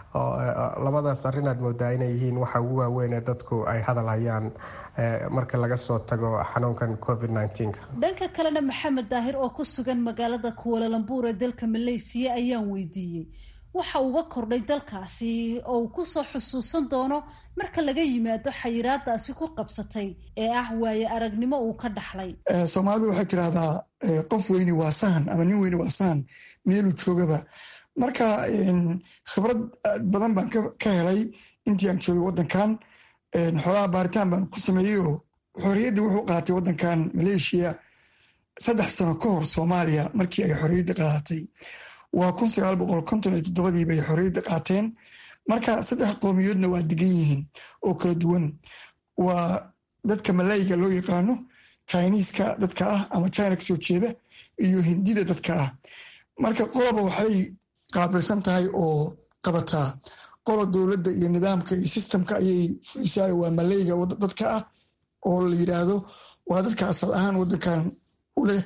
labadaas arrin aad moodaa inay yihiin waxa ugu waaweyn ee dadku ay hadalhayaan marka laga soo tago xanuunkan covid dhanka kalena maxamed daahir oo ku sugan magaalada kuwalalambuur ee dalka maleysiya ayaan weydiiyey waxa uga kordhay dalkaasi oo uu kusoo xusuusan doono marka laga yimaado xayiraadaasi ku qabsatay ee ah waaye aragnimo uu ka dhaxlay soomaalidu waxay tidhaahdaa qof weyni waa sahan ama nin weyni waa sahan meeluu joogaba marka khibrad badan baan ka helay intii aan joogay wadankan xoolaha baaritaan baan ku sameeyey oo xorriyaddii wuxuu qaatay wadankan maleeshiya saddex sano ka hor soomaaliya markii ay xorriyadda qaadatay waa kun sagaal boqol konton iyo toddobadii bay xorriyadda qaateen marka saddex qowmiyoodna waa degan yihiin oo kala duwan waa dadka malayga loo yaqaano chiniiska dadka ah ama china kasoo jeeda iyo hindida dadka ah marka qoloba waxay qaabilsan tahay oo qabataa qola dowladda iyo nidaamka iyo sistamka ayay fulisaa waa malayga dadka ah oo la yidhaahdo waa dadka asal ahaan wadankan u leh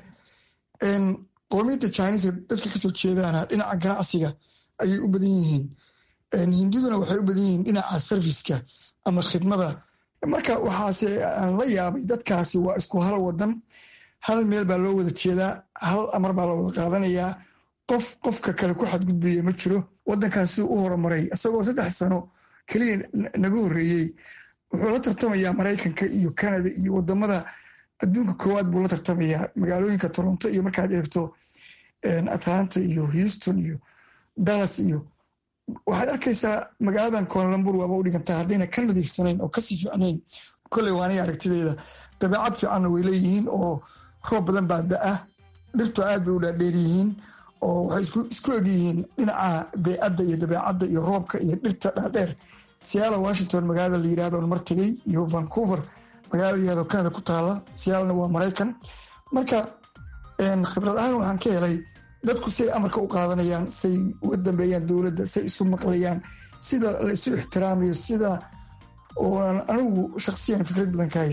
qowmiyadda chiniiska dadka kasoo jeedaana dhinaca ganacsiga ayay u badan yihiin hindiduna waxay u badan yihiin dhinaca serviska ama khidmada marka waxaase aan la yaabay dadkaasi waa isku hal wadan hal meel baa loo wada jeedaa hal amar baa la wada qaadanayaa qof qofka kale ku xadgudbaya ma jiro wadankan siduu u horumaray isagoo saddex sano keliya naga horreeyey wuxuu la tartamayaa maraykanka iyo canada iyo wadamada adduunka koowaad buu la tartamayaa magaalooyinka toronto iyo markaad eegto atlanta iyo houston iyo dallas iyo waxaad arkaysaa magaaladan koonalambur waaba u dhigantaa haddayna ka nadiifsanayn oo kasii fiicnayn kolley waanay aragtideeda dabeecad fiicanna way leeyihiin oo roob badan baa da-ah dhirtu aad bay u dhaadheer yihiin oo waxay isku egyihiin dhinaca beecadda iyo dabeecadda iyo roobka iyo dhirta dhaadheer siyaala washington magaalada la yirahdo on mar tegey iyo vancouver magaalada la yirahdo canada ku taala siyaalna waa maraykan marka khibrad ahaan waxaan ka helay dadku say amarka u qaadanayaan say uga dambeeyaan dowladda say isu maqlayaan sida la isu ixtiraamayo sida ooan anigu shakhsiyan fikrad badan ka haysan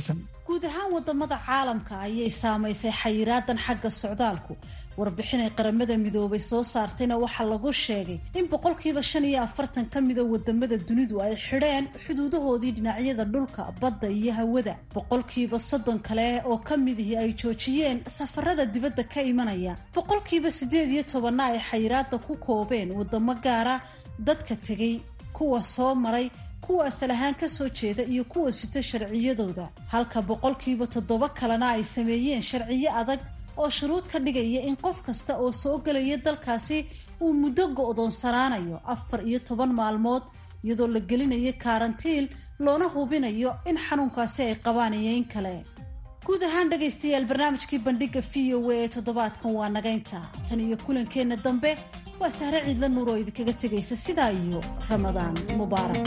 guud ahaan wadamada caalamka ayay saamaysay xayiraadan xagga socdaalku warbixin ay qaramada midoobay soo saartayna waxaa lagu sheegay in boqolkiiba shan iyo afartan ka mida wadamada dunidu ay xidheen xuduudahoodii dhinacyada dhulka badda iyo hawada boqolkiiba soddon kale oo ka midihii ay joojiyeen safarada dibadda ka imanaya boqolkiiba siddeed iyo tobanna ay xayiraada ku koobeen wadamo gaara dadka tegay kuwa soo maray kuwa asal ahaan ka soo jeeda iyo kuwa sita sharciyadooda halka boqolkiiba toddoba kalena ay sameeyeen sharciyo adag oo shuruud ka dhigaya in qof kasta oo soo gelaya dalkaasi uu muddo go-doonsanaanayo afar iyo toban maalmood iyadoo la gelinayo karantiil loona hubinayo in xanuunkaasi ay qabaan iyo in kale guud ahaan dhegaystayaal barnaamijkii bandhiga v o a ee toddobaadkan waa nagaynta tan iyo kulankeenna dambe waa sahre ciidla nuur oo idinkaga tegaysa sidaa iyo ramadaan mubaarak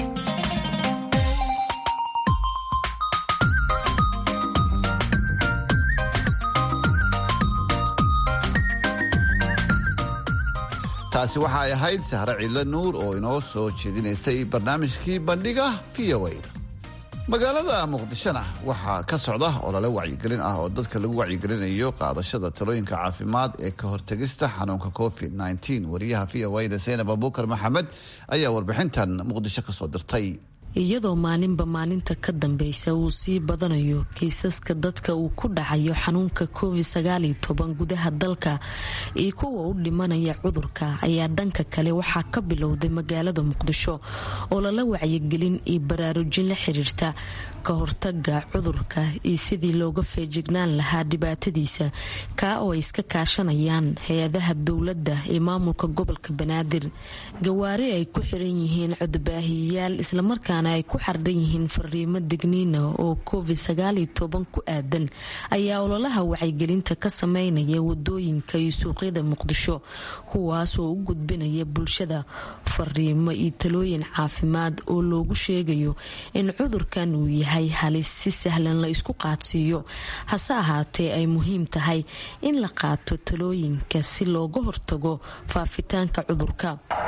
taasi waxa ay ahayd sahre ciidla nuur oo inoo soo jeedinaysay barnaamijkii bandhiga v o a magaalada muqdishona waxaa ka socda olole wacyigelin ah oo dadka lagu wacyigelinayo qaadashada talooyinka caafimaad ee ka hortegista xanuunka covid wariyaha v o da zaynab abuukar maxamed ayaa warbixintan muqdisho kasoo dirtay iyadoo maalinba maalinta ka dambeysa uu sii badanayo kiisaska dadka uu ku dhacayo xanuunka covid gudaha dalka iyo kuwa u dhimanaya cudurka ayaa dhanka kale waxaa ka bilowday magaalada muqdisho oo lala wacyigelin iyo baraarujin la xiriirta ka hortaga cudurka iyo sidii looga feejignaan lahaa dhibaatadiisa kaa oo ay iska kaashanayaan hay-adaha dowladda ee maamulka gobolka banaadir gawaari ay ku xiran yihiin codbaahiyayaal islamarkaana ay ku xardhan yihiin fariimo digniina oo covid ku aadan ayaa ololaha wacyigelinta ka sameynaya wadooyinka iyo suuqyada muqdisho kuwaasoo u gudbinaya bulshada fariimo iyo talooyin caafimaad oo loogu sheegayo in cudurkan uu yahay halis si sahlan la isku qaadsiiyo hase ahaatee ay muhiim tahay in la qaato talooyinka si looga hortago faafitaanka cudurka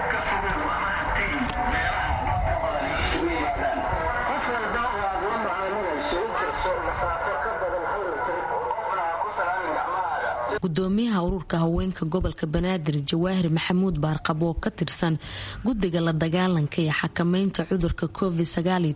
gudoomiyaha ururka haweenka gobolka banaadir jawaahir maxamuud baarqab oo ka tirsan guddiga la dagaalanka iyo xakameynta cudurka covid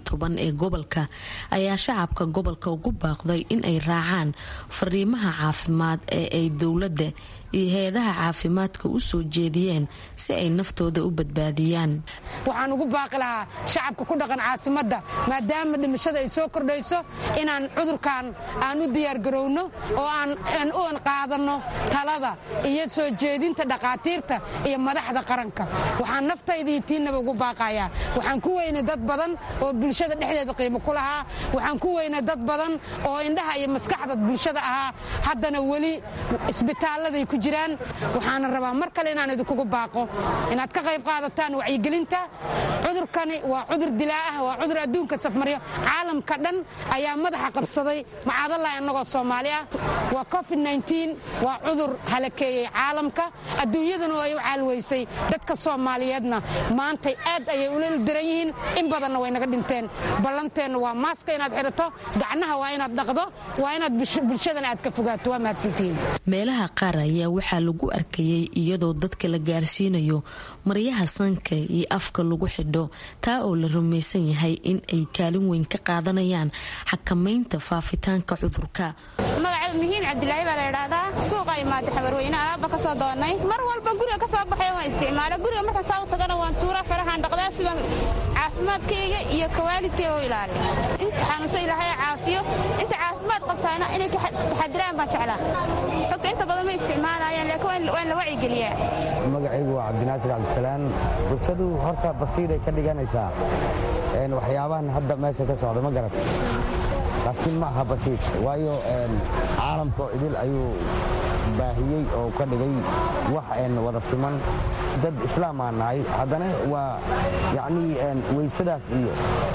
ee gobolka ayaa shacabka gobolka ugu baaqday in ay raacaan fariimaha caafimaad ee ay dowladda iyo hay-adaha caafimaadka u soo jeediyeen si ay naftooda u badbaadiyaan waxaan ugu baaqi lahaa shacabka ku dhaqan caasimadda maadaama dhimashada ay soo kordhayso inaan cudurkan aan u diyaargarowno oo aan u qaadanno talada iyo soo jeedinta dhakhaatiirta iyo madaxda qaranka waxaan naftaydii tiinnaba ugu baaqayaa waxaan ku weynay dad badan oo bulshada dhexdeeda qiimo ku lahaa waxaan ku weynay dad badan oo indhaha iyo maskaxda bulshada ahaa haddana weli isbitaalladay ku jiraan waxaana rabaa mar kale inaan idinkugu baaqo inaad ka qayb qaadataan wacyigelinta cudurkani waa cudur dilaa ah waa cudur adduunka safmaryo caalamka dhan ayaa madaxa qabsaday macaadalahi annagoo soomaali ah waa covid waa cudur halakeeyey caalamka adduunyadana oo ay u caalweysay dadka soomaaliyeedna maantay aad ayay ula ildiran yihiin in badanna way naga dhinteen ballanteenna waa maaska inaad xidhato gacnaha waa inaad dhaqdo waa inaad bulshadana aad ka fogaato waa mahadsantihiin meelaha qaar ayaa waxaa lagu arkayay iyadoo dadka la gaarsiinayo maryaha sanka iyo afka lagu xidho taa oo la rumaysan yahay in ay kaalin weyn ka qaadanayaan xakamaynta faafitaanka cudurka mihiin cabdilaahi baa la idhaahdaa suuqa imaada xabarweyne alaabba ka soo doonnay mar walba guriga ka soo baxay waan isticmaala guriga markaan saa u tagana waan tuura farahaan dhaqdaa sida caafimaadkayga iyo kawaalidkayga u ilaaliya inta xanuunsan ilaahay caafiyo inta caafimaad qabtaana inay taxadiraan baan jeclaa xogta inta badan ma isticmaalayaan laakiin waan la wacyigeliyaa magacaygu waa cabdinaasir cabdisalaan bulshadu horta basiiray ka dhiganaysaa waxyaabahan hadda meesha ka socda ma garat laakiin ma aha basiid waayo caalamkao idil ayuu baahiyey oo ka dhigay wax wada siman dad islaam aan nahay haddana waa yacnii weysadaas iyo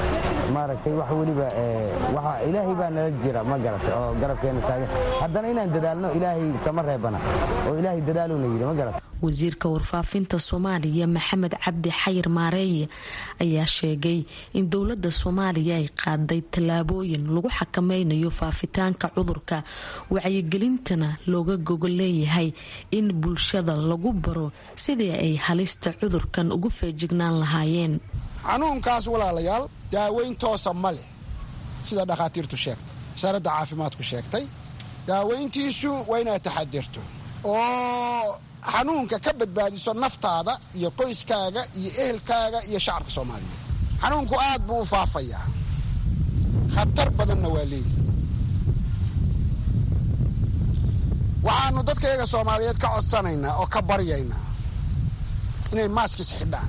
maaragtay wax weliba ilaahay baa nala jira ma garatay oo garabkeena taagan haddana inaan dadaalno ilaahay kama reebana oo ilaahay dadaaluna yidhi ma garatay wasiirka warfaafinta soomaaliya maxamed cabdi xayir maareeye ayaa sheegay in dowladda soomaaliya ay qaaday tallaabooyin lagu xakameynayo faafitaanka cudurka wacyigelintana looga gogo leeyahay in bulshada lagu baro sidii ay halista cudurkan ugu feejignaan lahaayeen xanuunkaas walaalayaal daaweyn toosa ma leh sida dhakhaatiirtu sheegtay wasaaradda caafimaadku sheegtay daaweyntiisu waa inaad taxadirto oo xanuunka ka badbaadiso naftaada iyo qoyskaaga iyo ehelkaaga iyo shacabka soomaaliyeed xanuunku aad buu u faafayaa khatar badanna waa leeyihi waxaannu dadkayaga soomaaliyeed ka codsanaynaa oo ka baryaynaa inay maaskis xidhaan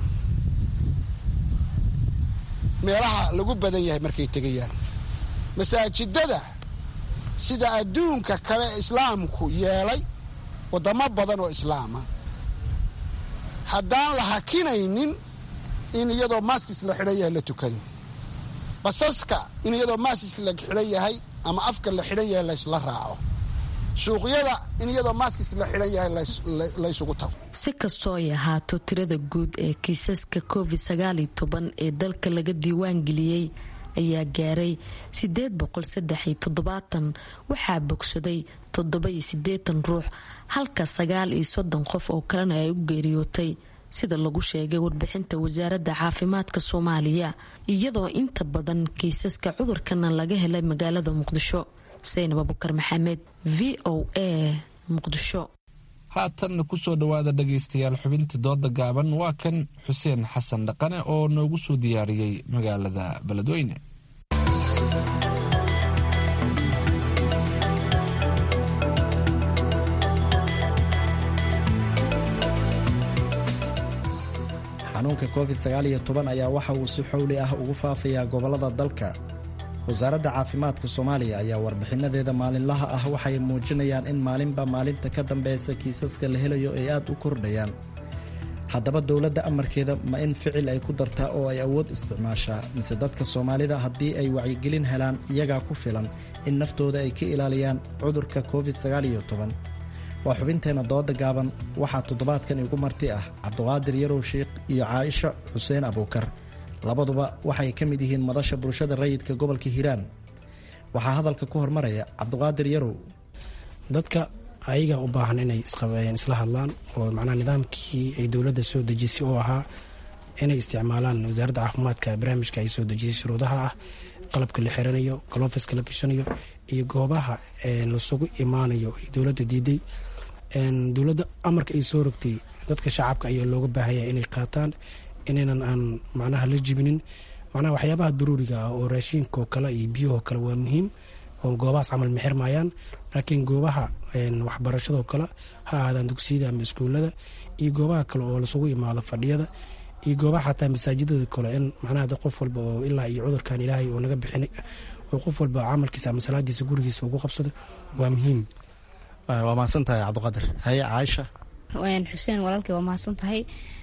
meelaha lagu badan yahay markay tegayaan masaajidada sida adduunka kale islaamku yeelay waddamo badan oo islaama haddaan la hakinaynin in iyadoo maaskis la xidhan yahay la tukado basaska in iyadoo maaskis la xidhan yahay ama afka la xidhan yahay laysla raaco suuqyada in iyadoo maaskis la xidhan yahay laysugu tago si kastoo ay ahaato tirada guud ee kiisaska covid sagaaliyo toban ee dalka laga diiwaan geliyey ayaa gaaray sideed boqol saddex iyo toddobaatan waxaa bogsaday toddoba iyo siddeetan ruux halka sagaal iyo soddon qof oo kalena ay u geeriyootay sida lagu sheegay warbixinta wasaaradda caafimaadka soomaaliya iyadoo inta badan kiisaska cudurkana laga helay magaalada muqdisho saynab abukar maxamed v o a muqdisho haatanna kusoo dhowaada dhagaystayaal xubinta dooda gaaban waa kan xuseen xasan dhaqane oo noogu soo diyaariyey magaalada beledweyne xanuunka covid sagaaliyo toban ayaa waxa uu si xowli ah ugu faafayaa gobollada dalka wasaaradda caafimaadka soomaaliya ayaa warbixinadeeda maalinlaha ah waxay muujinayaan in maalinba maalinta ka dambeysa kiisaska la helayo ay aad u kordhayaan haddaba dowladda amarkeeda ma in ficil ay ku dartaa oo ay awood isticmaashaa mise dadka soomaalida haddii ay wacyigelin helaan iyagaa ku filan in naftooda ay ka ilaaliyaan cudurka covid sagaaliyo toban waa xubinteenna dooda gaaban waxaa toddobaadkan igu marti ah cabduqaadir yarow sheikh iyo caaisha xuseen abuukar labaduba waxay ka mid yihiin madasha bulshada rayidka gobolka hiiraan waxaa hadalka ku hormaraya cabduqaadir yarow dadka ayaga u baahan inay isla hadlaan oo macnaha nidaamkii ay dowladda soo dejisay oo ahaa inay isticmaalaan wasaaradda caafimaadka barnaamijka ay soo dejisay shuruudaha ah qalabka la xiranayo galofiska la gashanayo iyo goobaha lasugu imaanayo ay dowladda diiday dowladda amarka ay soo rogtay dadka shacabka ayaa looga baahanya inay qaataan inaynan aan macnaha la jibinin macnaha waxyaabaha daruuriga ah oo raashiinkaoo kale iyo biyahoo kale waa muhiim oo goobahaas camal ma xirmayaan laakiin goobaha waxbarashadoo kale ha ahaadaan dugsiyada ama iskuulada iyo goobaha kale oo lasugu imaado fadhiyada iyo goobaha xataa masaajidada kale in macnaha dad qof walba oo ilaa iyo cudurkan ilaahay oo naga bixin oo qof walba camalkiisa ama salaadiisa gurigiisa ugu qabsado waa muhiim waa mahadsan tahay cabdiqaadir haye caaisha xuseen walaalkay waa mahadsan tahay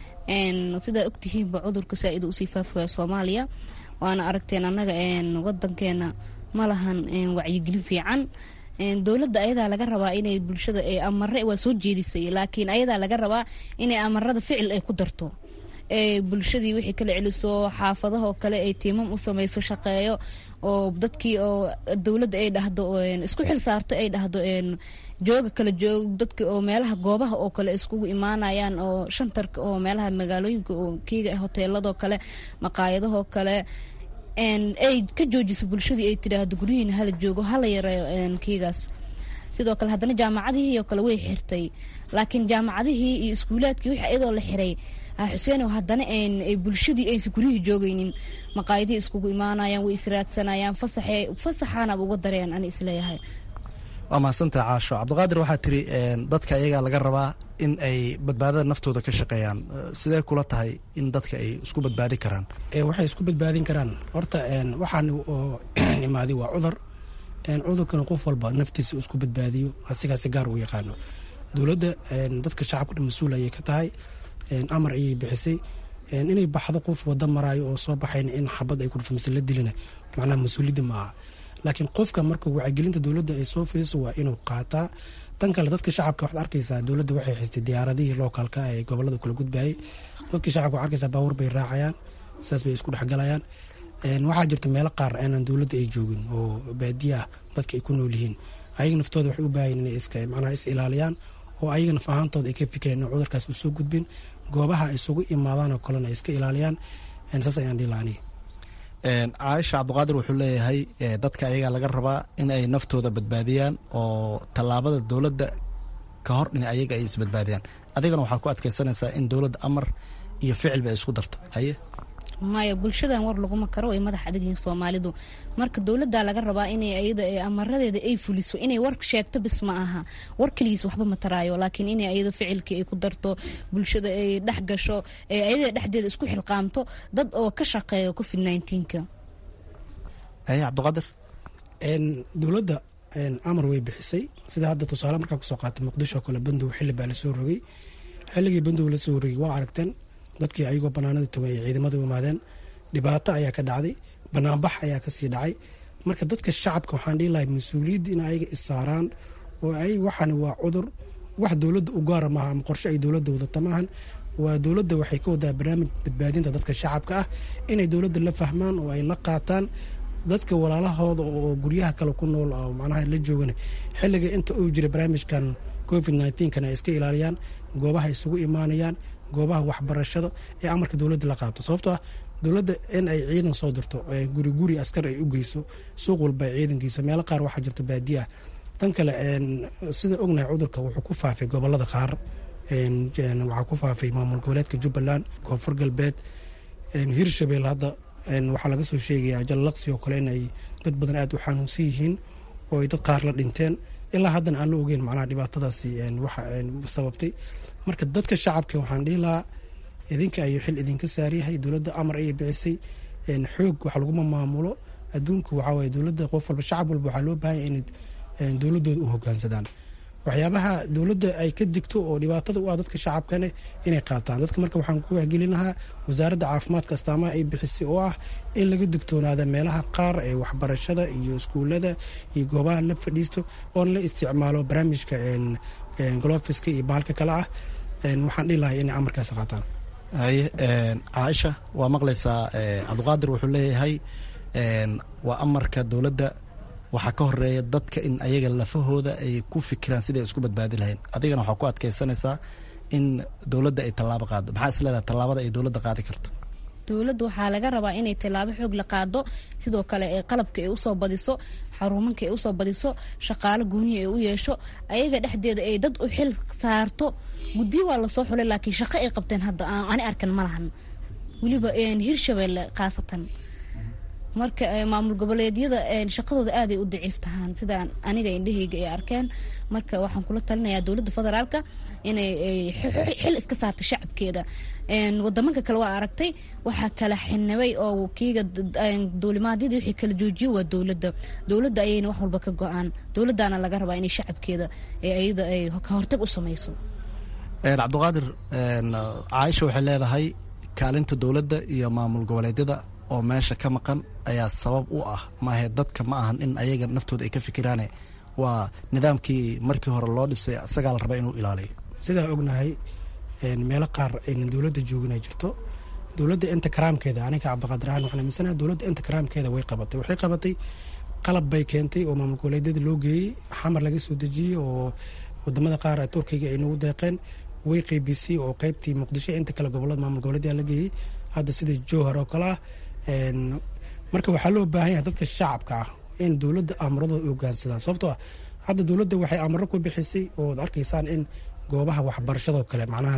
sidaa ogtihiinba cudurka saa-id usii faafaya soomaaliya waana aragteen annaga wadankeena ma lahan wacyigelin fiican dowladda ayadaa laga rabaa inay bulshada amare waa soo jeedisay laakiin ayadaa laga rabaa inay amarada ficil ay ku darto bulshadii wixii kala celiso xaafadahoo kale ay tiimam u samayso shaqeeyo oo dadkii oo dowladda ay dhahdo isku xil saarto ay dhahdo jooga kala joog dadka oo meelaha goobaha oo kale iskugu imaanayaan oo shantarka oo meelaha magaalooyinka oo kiiga hoteeladoo kale maqaayadahoo kale ay ka joojiso bulshadii ay tidhaahdo guryihiina hala joogo hala yareeyo kiigaas sidoo kale haddana jaamacadihii oo kale way xirtay laakiin jaamacadihii iyo iskuulaadkii wixii iyadoo la xiray xuseen haddana bulshadii aysa guryihii joogaynin maqaayadihii iskugu imaanayaan way israadsanayaan fasaxaanaba uga dareen ani isleeyahay waa mahadsantaha caasho cabdiqaadir waxaa tiri dadka iyagaa laga rabaa in ay badbaadada naftooda ka shaqeeyaan sidee kula tahay in dadka ay isku badbaadin karaan waxay isku badbaadin karaan horta waxaan oo imaaday waa cudur cudurkana qof walba naftiisa isku badbaadiyo asigaasi gaar uu yaqaano dowladda dadka shacabka dhan mas-uul ayay ka tahay amar ayay bixisay inay baxdo qof wada maraayo oo soo baxayn in xabad ay kudhufamase la dilina macnaha mas-uuliyadda ma aha laakiin qofka marka wacyigelinta dowladda ay soo fidiso waa inuu qaataa tan kale dadka shacabka waxaad arkaysaa dowladda waxay haystay diyaaradihii lookalka ee gobolada kala gudbayay dadka shacabka waxad arkaysaa baabuur bay raacayaan sidaas bay isku dhexgalayaan waxaa jirta meelo qaar aanan dowladda ay joogin oo baadiya ah dadka ay ku nool yihiin ayaga naftooda waxay u baahan inay iska macnaha is ilaaliyaan oo ayaga naf ahaantooda ay ka fikireen in cudurkaas uu soo gudbin goobaha ay isugu imaadaan oo kalena ay iska ilaaliyaan saas ayaan dhihi lahaa aniga caaisha cabdiqaadir wuxuu leeyahay dadka ayagaa laga rabaa in ay naftooda badbaadiyaan oo tallaabada dowladda ka hor in ayaga ay isbadbaadiyaan adigana waxaa ku adkaysanaysaa in dowladda amar iyo ficilba ay isku darto haye maya bulshadan war laguma karo way madax adag yihiin soomaalidu marka dowladda laga rabaa inay ayada amaradeeda ay fuliso inay war sheegto bis ma aha war keligiis waxba ma taraayo laakiin inay ayada ficilkii ay ku darto bulshada ay dhex gasho ayada dhexdeeda isku xilqaamto dad oo ka shaqeeya covid nneteen-ka haye cabdiqaadir dowladda amar way bixisay sida hadda tusaale markaa kusoo qaatay muqdisho oo kale bandow xilli baa lasoo rogay xilligii bandow lasoo rogay waa aragteen dadkii ayagoo banaanada togan ay ciidamada u imaadeen dhibaato ayaa ka dhacday banaanbax ayaa kasii dhacay marka dadka shacabka waxaan dhihi lahay mas-uuliyadda in ayaga issaaraan oo ay waxani waa cudur wax dowladda u gaara maaha ama qorshe ay dowladda wadata maahan waa dowladda waxay ka wadaa barnaamij badbaadinta dadka shacabka ah inay dowladda la fahmaan oo ay la qaataan dadka walaalahooda oo guryaha kale ku nool oo macnaha la joogana xilliga inta uu jira barnaamijkan covid nneteen-kana ay iska ilaaliyaan goobaha isugu imaanayaan goobaha waxbarashada ee amarka dowladda la qaato sababtoo ah dowladda in ay ciidan soo dirto guri guri askar ay u geyso suuq walba ay ciidan geyso meelo qaar waxaa jirta baadiya tan kale sida ognahay cudurka wuxuu ku faafay gobolada qaar waxaa ku faafay maamul goboleedka jubbaland koonfur galbeed hirshabelle hadda waxaa laga soo sheegayaa jallaqsi oo kale in ay dad badan aada u xanuunsan yihiin oo ay dad qaar la dhinteen ilaa haddana aan la ogeyn macnaha dhibaatadaasi waxa sababtay marka dadka shacabka waxaan dhihi lahaa idinka ayuu xil idinka saaryahay dowladda amar ayay bixisay xoog wax laguma maamulo adduunku waxaa waye dowladda qof walba shacab walba waxaa loo baahanya inay dowladooda u hogaansadaan waxyaabaha dowladda ay ka digto oo dhibaatada u ah dadka shacabkane inay qaataan dadka marka waxaan ku wahgelin lahaa wasaaradda caafimaadka astaamaha ay bixisay oo ah in laga digtoonaada meelaha qaar ee waxbarashada iyo iskuulada iyo goobaha la fadhiisto oona la isticmaalo barnaamijka golofiska iyo bahalka kale ah waxaan dhihi lahay inay amarkaas qaataan haye caaisha waa maqlaysaa cabdiqaadir wuxuu leeyahay waa amarka dowladda waxaa ka horeeya dadka in ayaga lafahooda ay ku fikiraan siday isku badbaadi lahayn adigana waxaa ku adkaysanaysaa in dowladda ay tallaabo qaado maxaa is leedahay tallaabada ay dowladda qaadi karto dowladda waxaa laga rabaa inay tallaabo xoog la qaado sidoo kale ee qalabka ay usoo badiso xaruumanka ay usoo badiso shaqaalo gooniya ay u yeesho ayaga dhexdeeda ay dad u xil saarto guddiyo waa lasoo xulay laakiin shaqo ay qabteen hadda ani arkan ma lahan weliba hirshabelle khaasatan marka maamul goboleedyada shaqadooda aaday u daciif tahaan sida aniga indhahayga ay arkeen marka waxaan kula talinayaa dowladda federaalka inay xil iska saarta shacabkeeda wadamanka kale waa aragtay waxaa kala xinibay oo kiiga duulimaadyadii wixii kala joojiye waa dowladda dowladda ayayna wax walba ka go-aan dowladdaana laga rabaa inay shacabkeeda ayada ay ka hortag u samayso cabdiqaadir caaisha waxay leedahay kaalinta dowladda iyo maamul goboleedyada oo meesha ka maqan ayaa sabab u ah maahe dadka ma ahan in ayaga naftooda ay ka fikiraane waa nidaamkii markii hore loo dhisay isagaa la raba inuu ilaaliyo sidaa ognahay meelo qaar aynan dowladda joogin ay jirto dowladda inta karaamkeeda aniga cabdiqaadir ahaan waxaan aaminsanaha dowladda inta karaamkeeda way qabatay waxay qabatay qalab bay keentay oo maamul goboleedyada loo geeyey xamar laga soo dejiyey oo wadamada qaar turkiga ay nagu deeqeen way qeybisay oo qeybtii muqdisho inta kale gobolada maamul goboleedyaa la geeyey hadda sida jowhar oo kale ah marka waxaa loo baahan yahay dadka shacabka ah in dowladda amuradooda u hogaansadaan sababtoo ah hadda dowladda waxay amaro ku bixisay ooad arkaysaan in goobaha waxbarashadoo kale macnaha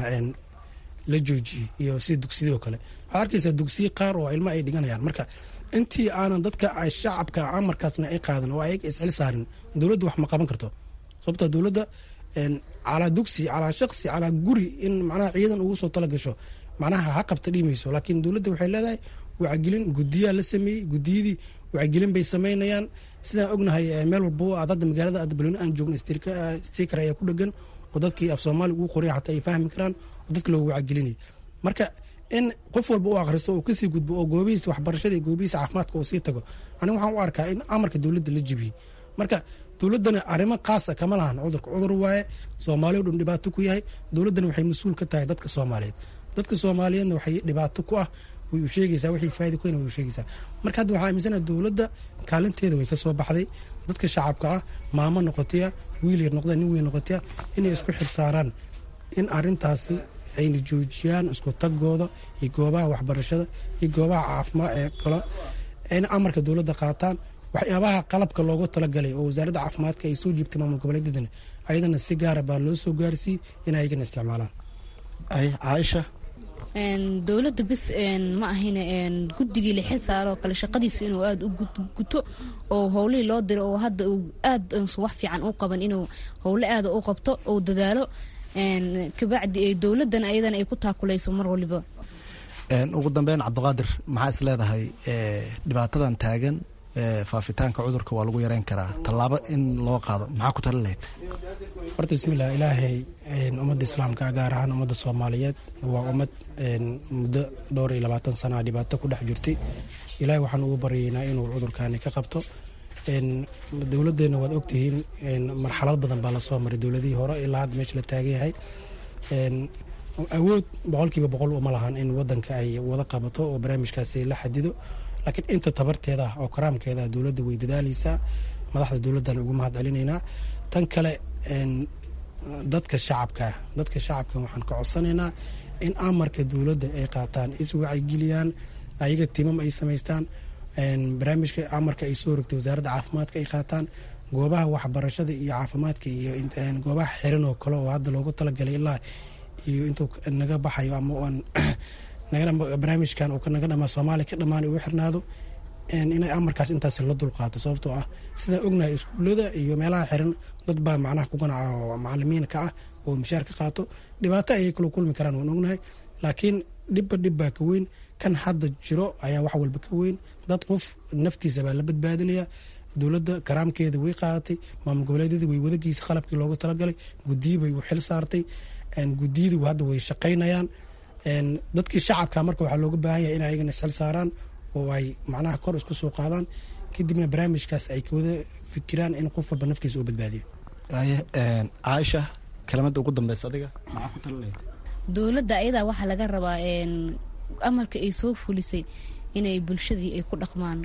la joojiyey iyo sida dugsiyadoo kale waxaad arkaysaa dugsiye qaar oo ilmo ay dhiganayaan marka intii aanan dadka shacabka amarkaasna ay qaadan oo ayaga isxil saarin dowladda wax ma qaban karto sababtoo dowladda calaa dugsi calaa shaqsi calaa guri in macnaha ciidan ugu soo tala gasho macnaha ha qabta dhimayso laakiin dowladda waxay leedahay wacgelin gudiyaa la sameeyey gudiyadii wacgelin bay samaynayaan sidaan ognahay meel walba aad hadda magaalada adbalweyne aan joogna stiker ayaa ku dhegan oo dadkii af soomaaliga ugu qoray xataa ay fahmi karaan oo dadka loogu wacgelinay marka in qof walba u akhristo oo kasii gudbo oo goobihiisa waxbarashada iyo goobihiisa caafimaadka uu sii tago aniga waxaan u arkaa in amarka dowladda la jibiyey marka dowladdana arrimo khaasa kama lahan cudurka cudur waaye soomaali o dhan dhibaato ku yahay dowladdana waxay mas-uul ka tahay dadka soomaaliyeed dadka soomaaliyeedna waxay dhibaato ku ah way u sheegaysaa wixii faa'ida ku way u sheegaysaa marka hadda waxaa aaminsanaha dowladda kaalinteeda way ka soo baxday dadka shacabka ah maamo noqotaya wiil yar noqda nin weyn noqotaya inay isku xil saaraan in arrintaasi ayna joojiyaan isku tagooda iyo goobaha waxbarashada iyo goobaha caafimaad ee kale ayna amarka dowladda qaataan waxyaabaha qalabka loogu talagalay oo wasaaradda caafimaadka ay soo jiibtay maamul goboleedyadana ayadana si gaara baa loo soo gaarsiiyey in ayagana isticmaalaan caaisha dowladda bis ma ahayn guddigii la xil saaroo kale shaqadiisu inuu aada u guto oo howlihii loo diro oo hadda uu aad wax fiican u qaban inuu howle aada u qabto ou dadaalo kabacdi dowladdan ayadana ay ku taakulayso mar waliba ugu dambeyn cabdiqaadir maxaa is leedahay dhibaatadan taagan faafitaanka cudurka waa lagu yareyn karaa tallaabo in loo qaado maxaa ku tali lahayd horta bismillah ilaahay ummadda islaamka gaar ahaan ummadda soomaaliyeed waa ummad muddo dhowr iyo labaatan sana dhibaato ku dhex jirtay ilaahay waxaan ugu baryaynaa inuu cudurkani ka qabto dowladdeena waad ogtihiin marxalad badan baa lasoo maray dowladihii hore ilaa hadda meesha la taagan yahay awood boqolkiiba boqol uma lahan in wadanka ay wada qabato oo barnaamijkaasi la xadido laakiin inta tabarteeda ah oo karaamkeeda ah dowladda way dadaaleysaa madaxda dowladdan ugu mahad celinaynaa tan kale dadka shacabka dadka shacabka waxaan ka codsanaynaa in amarka dowladda ay qaataan iswacyigeliyaan ayaga timam ay samaystaan barnaamijka amarka ay soo rogtay wasaaradda caafimaadka ay qaataan goobaha waxbarashada iyo caafimaadka iyo goobaha xiran oo kale oo hadda loogu talagalay ilaa iyo intuu naga baxayo ama aan barnaamijkan uu naga dhamaa soomaaliya ka dhammaan uu xirnaado inay amarkaas intaas la dulqaato sababtoo ah sidaan ognahay iskuullada iyo meelaha xiran dad baa macnaha ku ganaca oo macalimiinka ah oo mishaar ka qaato dhibaato ayay kala kulmi karaan waan ognahay laakiin dhibba dhib baa ka weyn kan hadda jiro ayaa wax walba ka weyn dad qof naftiisa baa la badbaadinaya dowladda karaamkeeda way qaadatay maamul goboleedyada way wadagiisa qalabkii loogu talagalay gudiyi bay u xil saartay gudiyadii hadda way shaqaynayaan dadkii shacabka marka waxaa looga baahan yahay in ayagana isxil saaraan oo ay macnaha kor isku soo qaadaan kadibna barnaamijkaas ay kawada fikiraan in qof walba naftiisa uu badbaadiyo caaisha kelimada ugu dambeysa adiga maxaa ku talinaya dowladda ayadaa waxaa laga rabaa amarka ay soo fulisay inay bulshadii ay ku dhaqmaan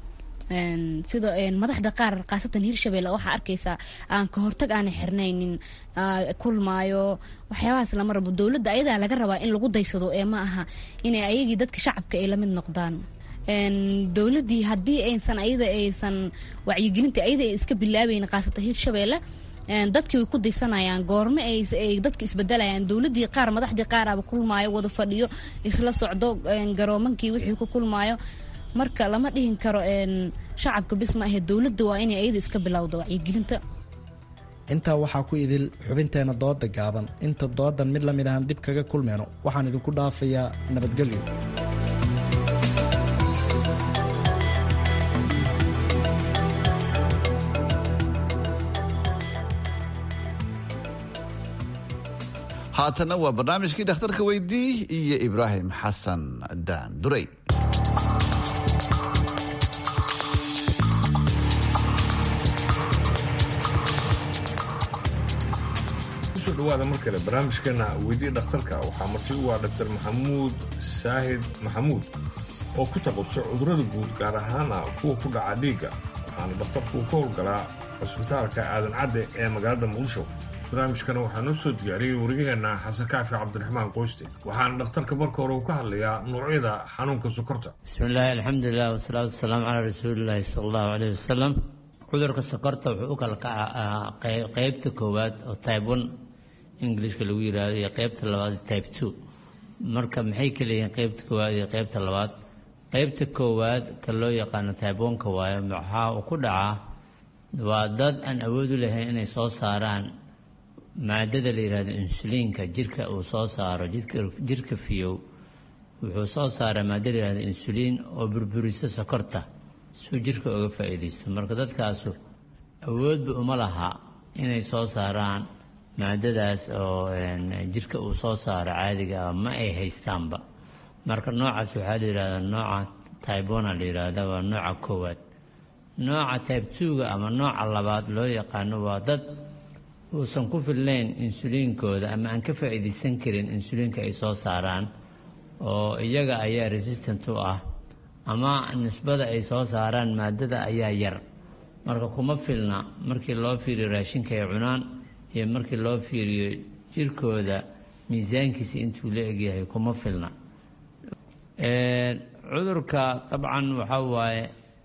sida madaxda qaar khaasatan hirshabelle waxaa arkaysaa aan ka hortag aana xirnaynin kulmaayo waxyaabahaas lama rabo dowladda ayadaa laga rabaa in lagu daysado ee ma aha inay ayagii dadka shacabka ay lamid noqdaan dowladdii haddii aysan ayada aysan wacyigelinta ayada ay iska bilaabeyn khaasatan hirshabelle dadkii way ku daysanayaan goorme ay dadka isbedelayaan dowladii qaar madaxdii qaaraba kulmaayo wada fadhiyo isla socdo garoomankii wixii ku kulmaayo marka lama dhihin karo shacabka bis ma ahe dowladda waa inay ayada iska bilowdo wacyigelinta intaa waxaa ku idil xubinteena dooda gaaban inta doodan mid lamid ahaan dib kaga kulmeyno waxaan idinku dhaafayaa nabadgelyo haatanna waa barnaamijkii dhakhtarka weydii iyo ibraahim xasan daan durey kusoo dhawaada mar kale barnaamijkeena weydii dhakhtarka waxaa marti u ah dhaktar maxamuud saahid maxamuud oo ku taqasusay cudurrada guud gaar ahaana kuwa ku dhaca dhiigga waxaana dhakhtarku ka howlgalaa cusbitaalka aadan cadde ee magaalada muqdisho barnaamijkana waxaa noo soo diyaariyey wariyaheenna xasan kaafi cabdiraxmaan qoyste waxaana dhakhtarka marka hore uu ka hadlayaa noocyada xanuunka sokorta bismillaahi alxamdulilah wasalaatu wasalaamu calaa rasuulilaahi sala allahu caleyhi wasalam cudurka sokorta wuxuu u kala kacaa qeybta koowaad oo type one ingilishka lagu yiraahdo iyo qeybta labaad type two marka maxay kala yihiin qeybta koowaad iyo qeybta labaad qeybta koowaad ka loo yaqaano type one-ka waayo waxaa uu ku dhacaa waa dad aan awood u lahayn inay soo saaraan maadada la yidhahdo insuliinka jirka uu soo saaro jirka fiyow wuxuu soo saaraa maadda la yihahdo insuliin oo burburisa sokorta suu jirka uga faa'iidaysto marka dadkaasu awoodba uma laha inay soo saaraan maadadaas oo jirka uu soo saaro caadiga ah ma ay haystaanba marka noocaas waxaa la yidhahdaa nooca tybona la yidhaahda waa nooca koowaad nooca tybe twoga ama nooca labaad loo yaqaano waa dad uusan ku filnayn insuliinkooda ama aan ka faa'iidaysan karin insuliinka ay soo saaraan oo iyaga ayaa resistant u ah ama nisbada ay soo saaraan maadada ayaa yar marka kuma filna markii loo fiiriyo raashinka ay cunaan iyo markii loo fiiriyo jirkooda miisaankiisa intuu la egyahay kuma filna cudurka dabcan waxaa waaye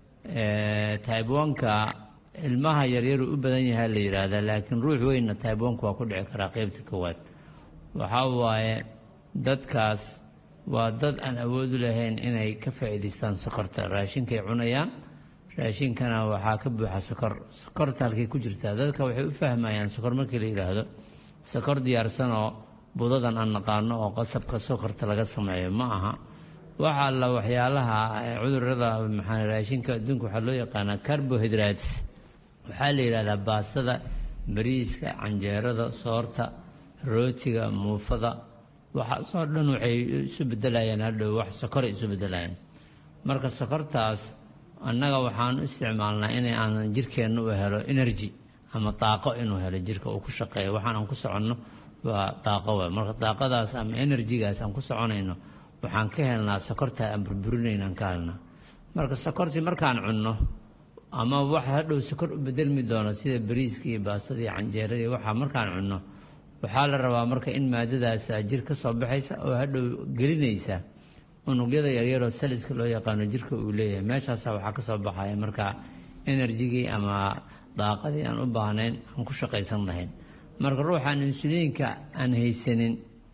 tybonka ilmaha yaryaruu u badan yahaa la yidhaahdaa laakiin ruux weynna tybonka waa ku dhici karaa qeybta koowaad waxaa waaye dadkaas waa dad aan awood u lahayn inay ka faa'iidaystaan sokorta raashinkay cunayaan raashinkana waxaa ka buuxa sokor sokorta halkay ku jirtaa dadka waxay u fahmayaan sokor markii la yidhaahdo sokor diyaarsan oo budadan aan naqaano oo qasabka sokorta laga sameeyo ma aha waxa alla waxyaalaha cudurada maxaa raashinka adduunka waxaa loo yaqaanaa carbohydrates waxaa la yidhahdaa baastada bariiska canjeerada soorta rootiga muufada waxaasoo dhan waxay isu bedelayaan hadhow wax sokoray isu bedelayaan marka sokortaas annaga waxaan u isticmaalnaa inay aanan jirkeenna u helo energy ama daaqo inuu helo jirka uu ku shaqeeyo waxaan aan ku soconno waa daaqo wa marka daaqadaas ama enerjigaas aan ku soconayno waxaan ka helnaa sokorta aan burburinayn aan ka helnaa marka sokortii markaan cunno ama wax hadhow sokor u bedelmi doono sida bariiska iyo baasada iyo canjeerada iyo waxaa markaan cunno waxaa la rabaa marka in maadadaas jir ka soo baxaysa oo hadhow gelinaysa unugyada yaryaroo saliska loo yaqaano jirka uu leeyahay meeshaasa waxaa ka soo baxaya marka enerjigii ama daaqadii aan u baahnayn aan ku shaqaysan lahayn marka ruuxaan insuliinka aan haysanin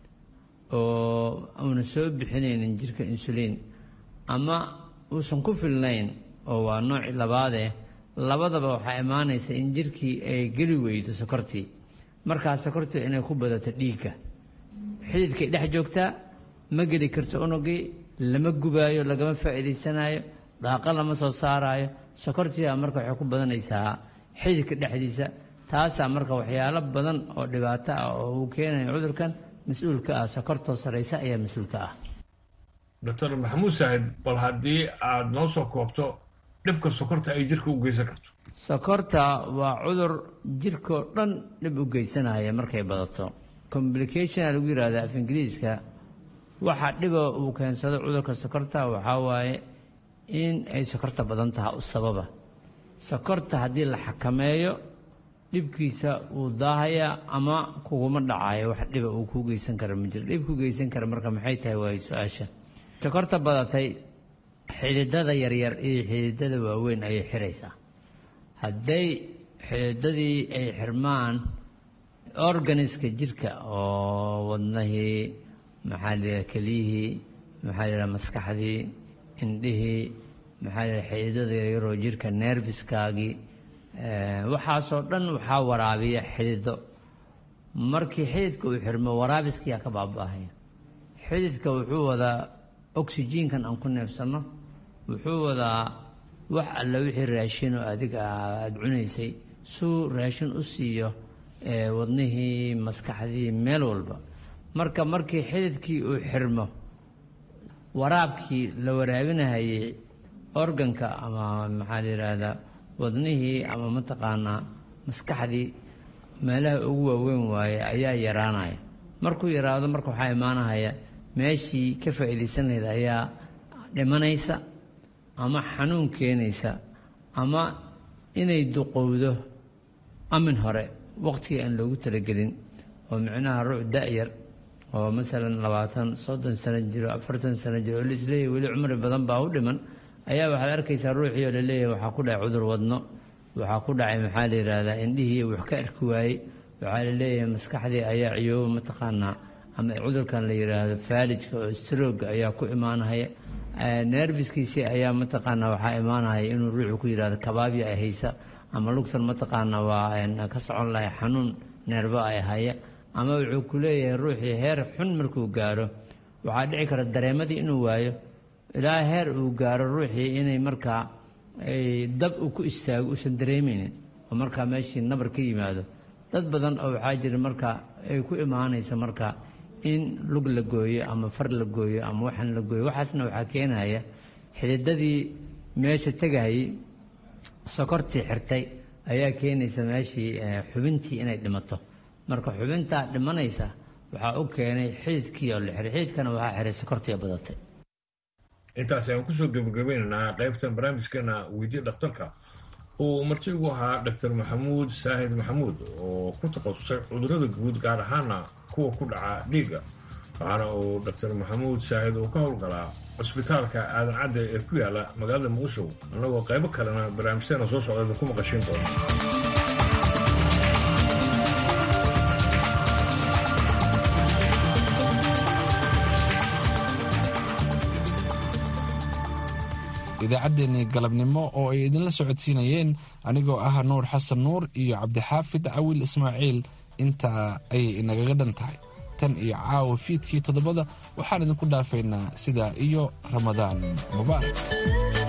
oo uuna soo bixinaynin jirka insuliin ama uusan ku filnayn oo waa nooci labaadeh labadaba waxaa imaanaysa in jirkii ay geli weydo sokortii markaa sokortii inay ku badato dhiigga xididkay dhex joogtaa ma geli karto unugii lama gubaayo lagama faa'iidaysanaayo dhaaqa lama soo saaraayo sokortiibaa marka waxay ku badanaysaa xididka dhexdiisa taasaa marka waxyaalo badan oo dhibaato ah oo uu keenayo cudurkan mas-uulka ah sokortoo saraysa ayaa mas-uulka ah doctor maxamuud saahid bal haddii aada noo soo koobto dhibka sokorta ay jirka u geysan karto sokorta waa cudur jirkoo dhan dhib u geysanaya markay badato complication lagu yihahda af ingiriiska waxa dhiba uu keensado cudurka sokorta waxaa waaye in ay sokorta badan tahay u sababa sokorta haddii la xakameeyo dhibkiisa wuu daahayaa ama kuguma dhacayo wax dhiba uu kuu geysan kara ma jiro dhib ku geysan kara marka maxay tahay waayo su-aasha sokorta badatay xididada yaryar iyo xididada waaweyn ayay xiraysaa hadday xididadii ay xirmaan organiska jirka oo wadnahii maxaa layidhaha keliyihii maxaa layidhaha maskaxdii indhihii maxaa layidhaha xididada yaryaroo jirka nerviskaagii waxaasoo dhan waxaa waraabiya xidido markii xididka uu xirmo waraabiskiyaa ka baaba'ahaya xididka wuxuu wadaa oxyjiinkan aan ku neefsanno wuxuu wadaa wax alla wixii raashin oo adiga aada cunaysay suu raashin u siiyo wadnihii maskaxdii meel walba marka markii xididkii uu xirmo waraabkii la waraabinahayay organka ama maxaa la yidhaahdaa wadnihii ama mataqaanaa maskaxdii meelaha ugu waaweyn waaye ayaa yaraanaya markuu yaraado marka waxaa imaanahaya meeshii ka faa'iidaysan lahayd ayaa dhimanaysa ama xanuun keenaysa ama inay duqowdo amin hore waqtigii aan loogu talagelin oo micnaha ruux da-yar oo masalan labaatan soddon sano jiro afartan sano jiro oo laisleeyahy weli cumri badan baa u dhiman ayaa waxaad arkaysaa ruuxii oo laleeyahay waxaa ku dhacay cudur wadno waxaa ku dhacay maxaa la yidhaahdaa indhihii wax ka arki waayey waxaa la leeyahay maskaxdii ayaa ciyooba mataqaanaa ama cudurkan la yidhaahdo faalijka oo strooga ayaa ku imaanahaya nerviskiisii ayaa mataqaanaa waxaa imaanahaya inuu ruuxu ku yidhahdo kabaabya ay haysa ama lugtan mataqaanaa waa ka socon lahay xanuun neerbo ay haya ama wuxuu ku leeyahay ruuxii heer xun markuu gaaro waxaa dhici kara dareemadii inuu waayo ilaa heer uu gaaro ruuxii inay markaa dab uu ku istaago uusan dareemeynin oo markaa meeshii nabar ka yimaado dad badan oo waxaa jira marka ay ku imaanaysa marka in lug la gooyo ama far la gooyo ama waxaan la gooyo waxaasna waxaa keenaya xididadii meesha tegayay sokortii xirtay ayaa keenaysa meeshii xubintii inay dhimato marka xubintaa dhimanaysa waxaa u keenay xididkii oo la xiray xididkana waxaa xiray sokortii badatay intaas ayaan kusoo gebagabeynaynaa qaybtan barnaamijkeena weydiye dhakhtarka uu marti ugu ahaa dr maxamuud saahid maxamuud oo ku takhasusay cudurada guud gaar ahaana kuwa ku dhaca dhiigga waxaana uu dr maxamuud saahid uu ka howlgalaa cusbitaalka aadan cadde ee ku yaala magaalada muqdisho annagoo qaybo kalena barnaamijteena soo socda ku maqashiin doona idaacaddeenii galabnimo oo ay idinla socodsiinayeen anigoo ah nuur xasan nuur iyo cabdixaafid cawil ismaaciil intaa ayay inagaga dhan tahay tan iyo caawa fiidkii toddobada waxaan idinku dhaafaynaa sidaa iyo ramadaan mubaarak